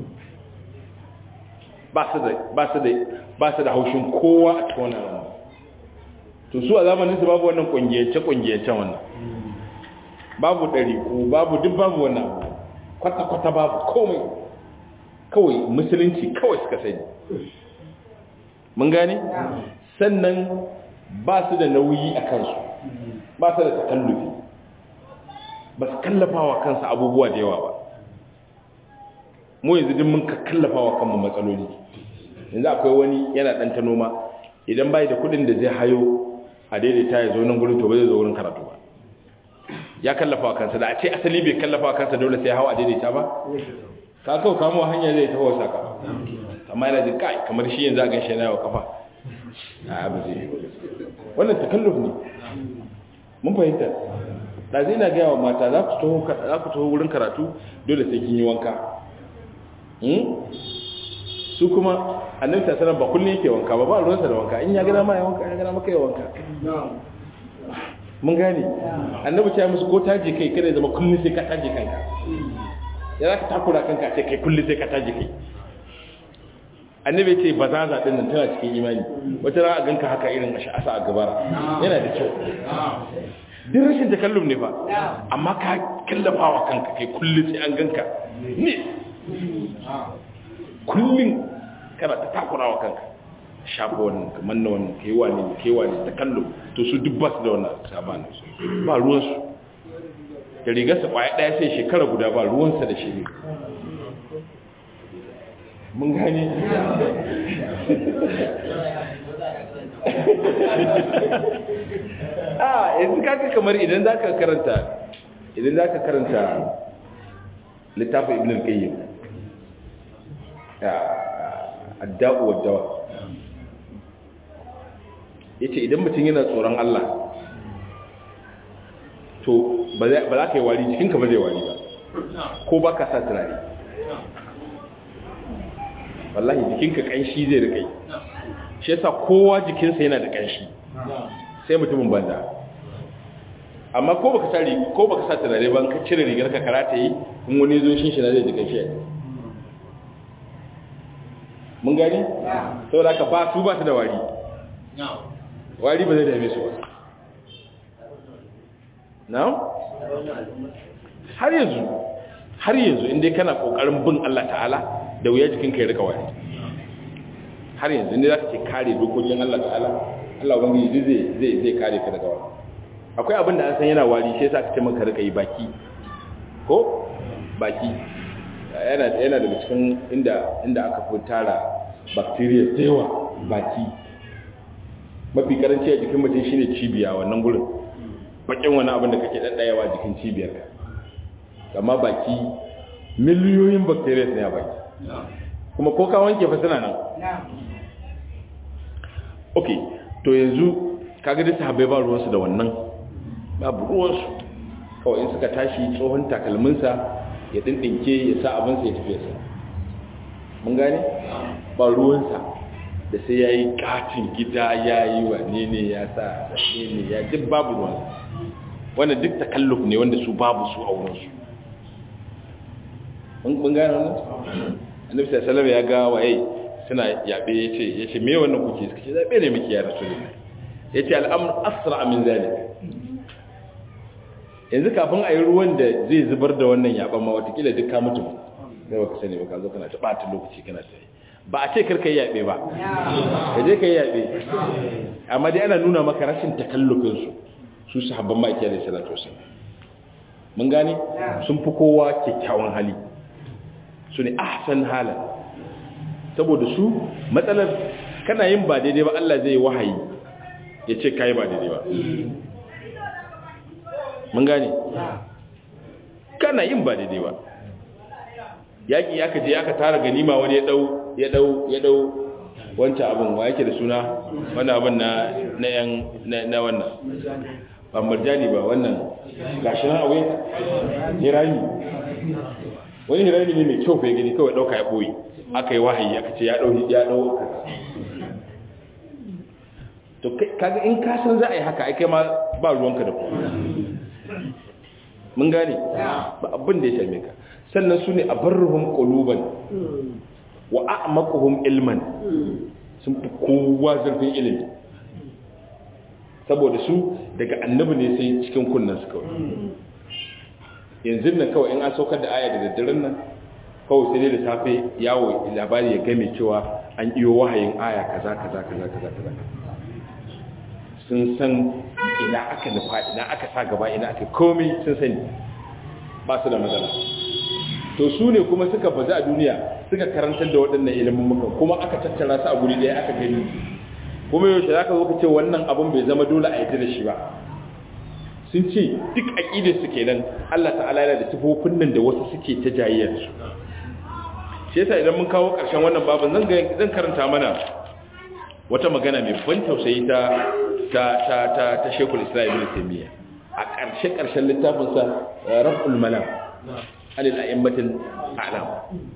ba su da ba su da ba su da haushin kowa a cikin wannan al'umma to su a zamanin su babu wannan kungiyance kungiyance wannan babu dariku babu duk babu wannan abu kwata-kwata babu komai kawai musulunci kawai suka sani mun gane sannan ba su da nauyi a kansu ba su da takallufi ba su kallafa wa kansu abubuwa da yawa ba mu yanzu din mun ka kallafa wa kanmu matsaloli yanzu akwai wani yana ɗan ta noma idan bai da kudin da zai hayo a daidaita ya zo nan gurin to ba zai zo wurin karatu ba ya kallafa kansa da a ce asali bai kallafa kansa dole sai hawa a daidaita ba ka kawo kamo hanya zai taho saka amma yana jin kai kamar shi yanzu a ganshi yana yawa kafa a abu zai wannan takalluf ne mun fahimta da zai na gaya wa mata za ku taho wurin karatu dole sai kin yi wanka su kuma annabi ta sanar ba kullum yake wanka ba ba ruwansa da wanka in ya gana ma ya wanka ya gana maka ya wanka mun gane annabi ta musu ko taje kai kada zama kullum sai ka taje kanka ya za ka takura kanka sai kai kullum sai ka taje kai annabi ce ba za za din nan tana cikin imani wata ran a ganka haka irin a asa a gabara yana da kyau duk rashin takallum ne fa amma ka kallafa wa kanka kai kullum sai an ganka ne kullum kana ta takura wa kanka shafa wannan kamar na wannan kai wani kai wani ta kallo to su duk ba su da wannan sabanin su ba ruwansu da rigarsa kwaya daya sai shekara guda ba ruwansa da shi mun gane a yanzu kaka kamar idan za ka karanta idan za ka karanta littafin ibn al-qayyim adda'u waddawa yace idan mutum yana tsoron Allah to ba za ka yi wari jikinka ba zai wari ba ko ba ka sa turare wallahi jikinka kanshi zai rikai shi yasa kowa jikinsa yana da kanshi sai mutumin banza amma ko baka sa ko baka sa turare ban ka cire rigar ka karata yi in wani zo shin shi na zai ji kanshi mun gani saboda ka ba su ba su da wari wari ba zai dame su ba now har yanzu har yanzu inda kana kokarin bin Allah ta'ala da wuya jikinka ya rika wari har yanzu inda za ka ce kare dokokin Allah ta'ala Allah wani zai zai zai kare ka daga wari akwai abin da an san yana wari shi yasa ka ce maka rika yi baki ko baki yana yana daga cikin inda inda aka fi tara bacteria da yawa baki mafi karanci a jikin mutum shine cibiya wannan gurin bakin wani abin da kake daddayawa jikin cibiyar ka amma baki miliyoyin bacteria ne a baki kuma ko ka wanke fa suna nan ok to yanzu kaga da sahabbai ba ruwansu da wannan babu ruwansu kawai in suka tashi tsohon takalminsa ya dindinke ya sa abinsa ya tafiya sa mun gane ba ruwansa da sai ya yi katin gida ya yi wa ne ne ya sa ne ne ya duk babu ruwan wanda duk takalluf ne wanda su babu su a wurinsu mun gane wannan annabi sallallahu ya ga waye suna yabe yace yace me wannan kuke suka ce zabe ne miki ya rasulullahi yace al'amr asra min zalik yanzu kafin a yi ruwan da zai zubar da wannan yaban ma watakila duk ka mutu sai baka sani ba ka zo kana ta bata lokaci kana ta ba a ce karka yi yabe ba ka je ka yi yabe amma dai ana nuna maka rashin takallufin su su sahabban ma'aikiyar da salatu wasallam mun gane sun fi kowa kyakkyawan hali su ne ahsan halan saboda su matsalar kana yin ba daidai ba Allah zai wahayi ya ce kai ba daidai ba mun gane kana yin ba daidai ba yaƙi aka je aka tara ganima wani ya dau ya dau ya dau wancan abin wa yake da suna wannan abin na na yan na wannan ba marjani ba wannan gashi nan awai hirami wani hirami ne mai kyau fa gani kawai dauka ya boye aka yi wahayi aka ce ya dau ya dau to kaga in ka san za a yi haka ai kai ma ba ruwanka da ku mun gane ba abin da ya same ka sannan su ne a barruhum quluban wa a'maquhum ilman sun fi kowa zurfin ilimi saboda su daga annabi ne sai cikin kunnan su kawai yanzu nan kawai in an saukar da aya da daddaren nan kawai sai dai da safe yawo labari ya game cewa an iyo wahayin aya kaza kaza kaza kaza kaza sun san ina aka nufa ina aka sa gaba ina aka komai sun sani ba su da matsala to su ne kuma suka bazu a duniya suka karantar da waɗannan ilimin muka kuma aka tattara su a guri ɗaya aka gani kuma yaushe za ka zo ka ce wannan abin bai zama dole a yadda da shi ba sun ce duk aƙidar su kenan Allah ta'ala yana da sifofin nan da wasu suke ta jayyar su shi yasa idan mun kawo ƙarshen wannan babin zan zan karanta mana wata magana mai ban tausayi ta ta ta ta, ta Sheikhul Islam Ibn Taymiyyah a ƙarshe ƙarshen littafin sa Raf'ul Malam alil a'immatil a'lam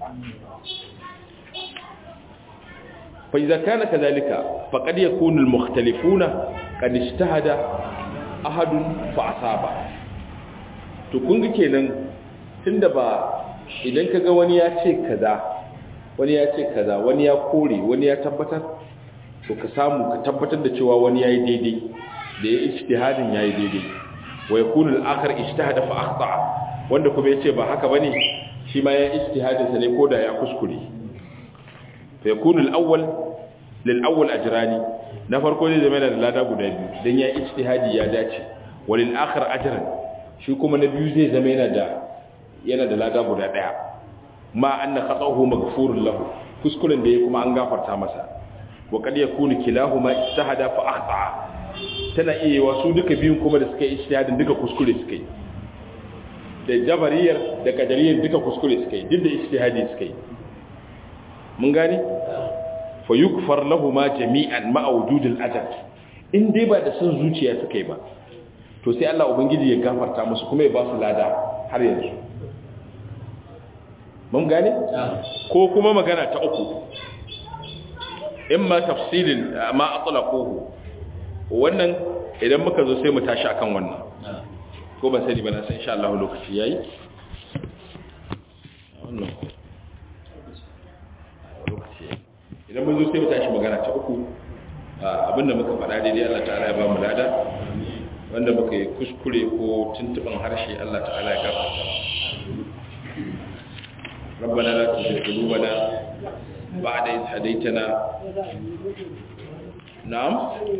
فإذا كان كذلك فقد يكون المختلفون قد اجتهد أحد فأصاب to kun ga kenan tunda ba idan kaga wani ya ce kaza wani ya ce kaza wani ya kore wani ya tabbatar to ka samu ka tabbatar da cewa wani yayi daidai da ya ijtihadin yayi daidai wa yakunu al-akhar ijtahada fa akhta wanda kuma yace ba haka bane shi ma ya ijtihadin sa ne koda ya kuskure فيكون الأول للأول أجراني نفرقو زي زمان da lada guda biyu dan ya ijtihadi ya dace walil akhir ajran shi kuma na biyu zai zama yana da yana da lada guda daya ma anna khatahu maghfurun lahu kuskuren da ya kuma an gafarta masa wa kad yakunu kilahuma ijtahada fa akhta tana iya wasu duka biyun kuma da suka yi ijtihadin duka kuskure suka yi da jabariyar da kadariyar duka kuskure suka yi duk da ijtihadi suka yi mun gane fa yukfar lahuma jami'an ma'a wujudil ajal in dai ba da son zuciya suka yi ba to sai Allah ubangiji ya gafarta musu kuma ya ba su lada har yanzu mun gane ko kuma magana ta uku imma tafsilin ma atlaquhu wannan idan muka zo sai mu tashi akan wannan ko ban sani ba na san insha Allah lokaci yayi wannan idan mun zo sai mu tashi magana ta uku abinda muka faɗa daidai Allah ta'ala ya ba mu lada wanda muka yi kuskure ko tuntuban harshe Allah ta'ala ya gafarta ربنا لا تزغ قلوبنا بعد إذ هديتنا نعم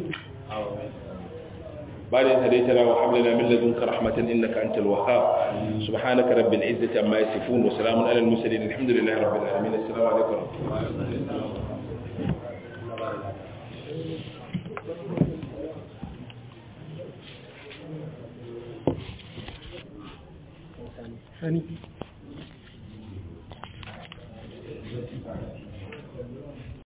بعد إذ هديتنا وهب لنا من لدنك رحمة إنك أنت الوهاب سبحانك رب العزة عما يصفون وسلام على المرسلين الحمد لله رب العالمين السلام عليكم ورحمة الله Hani.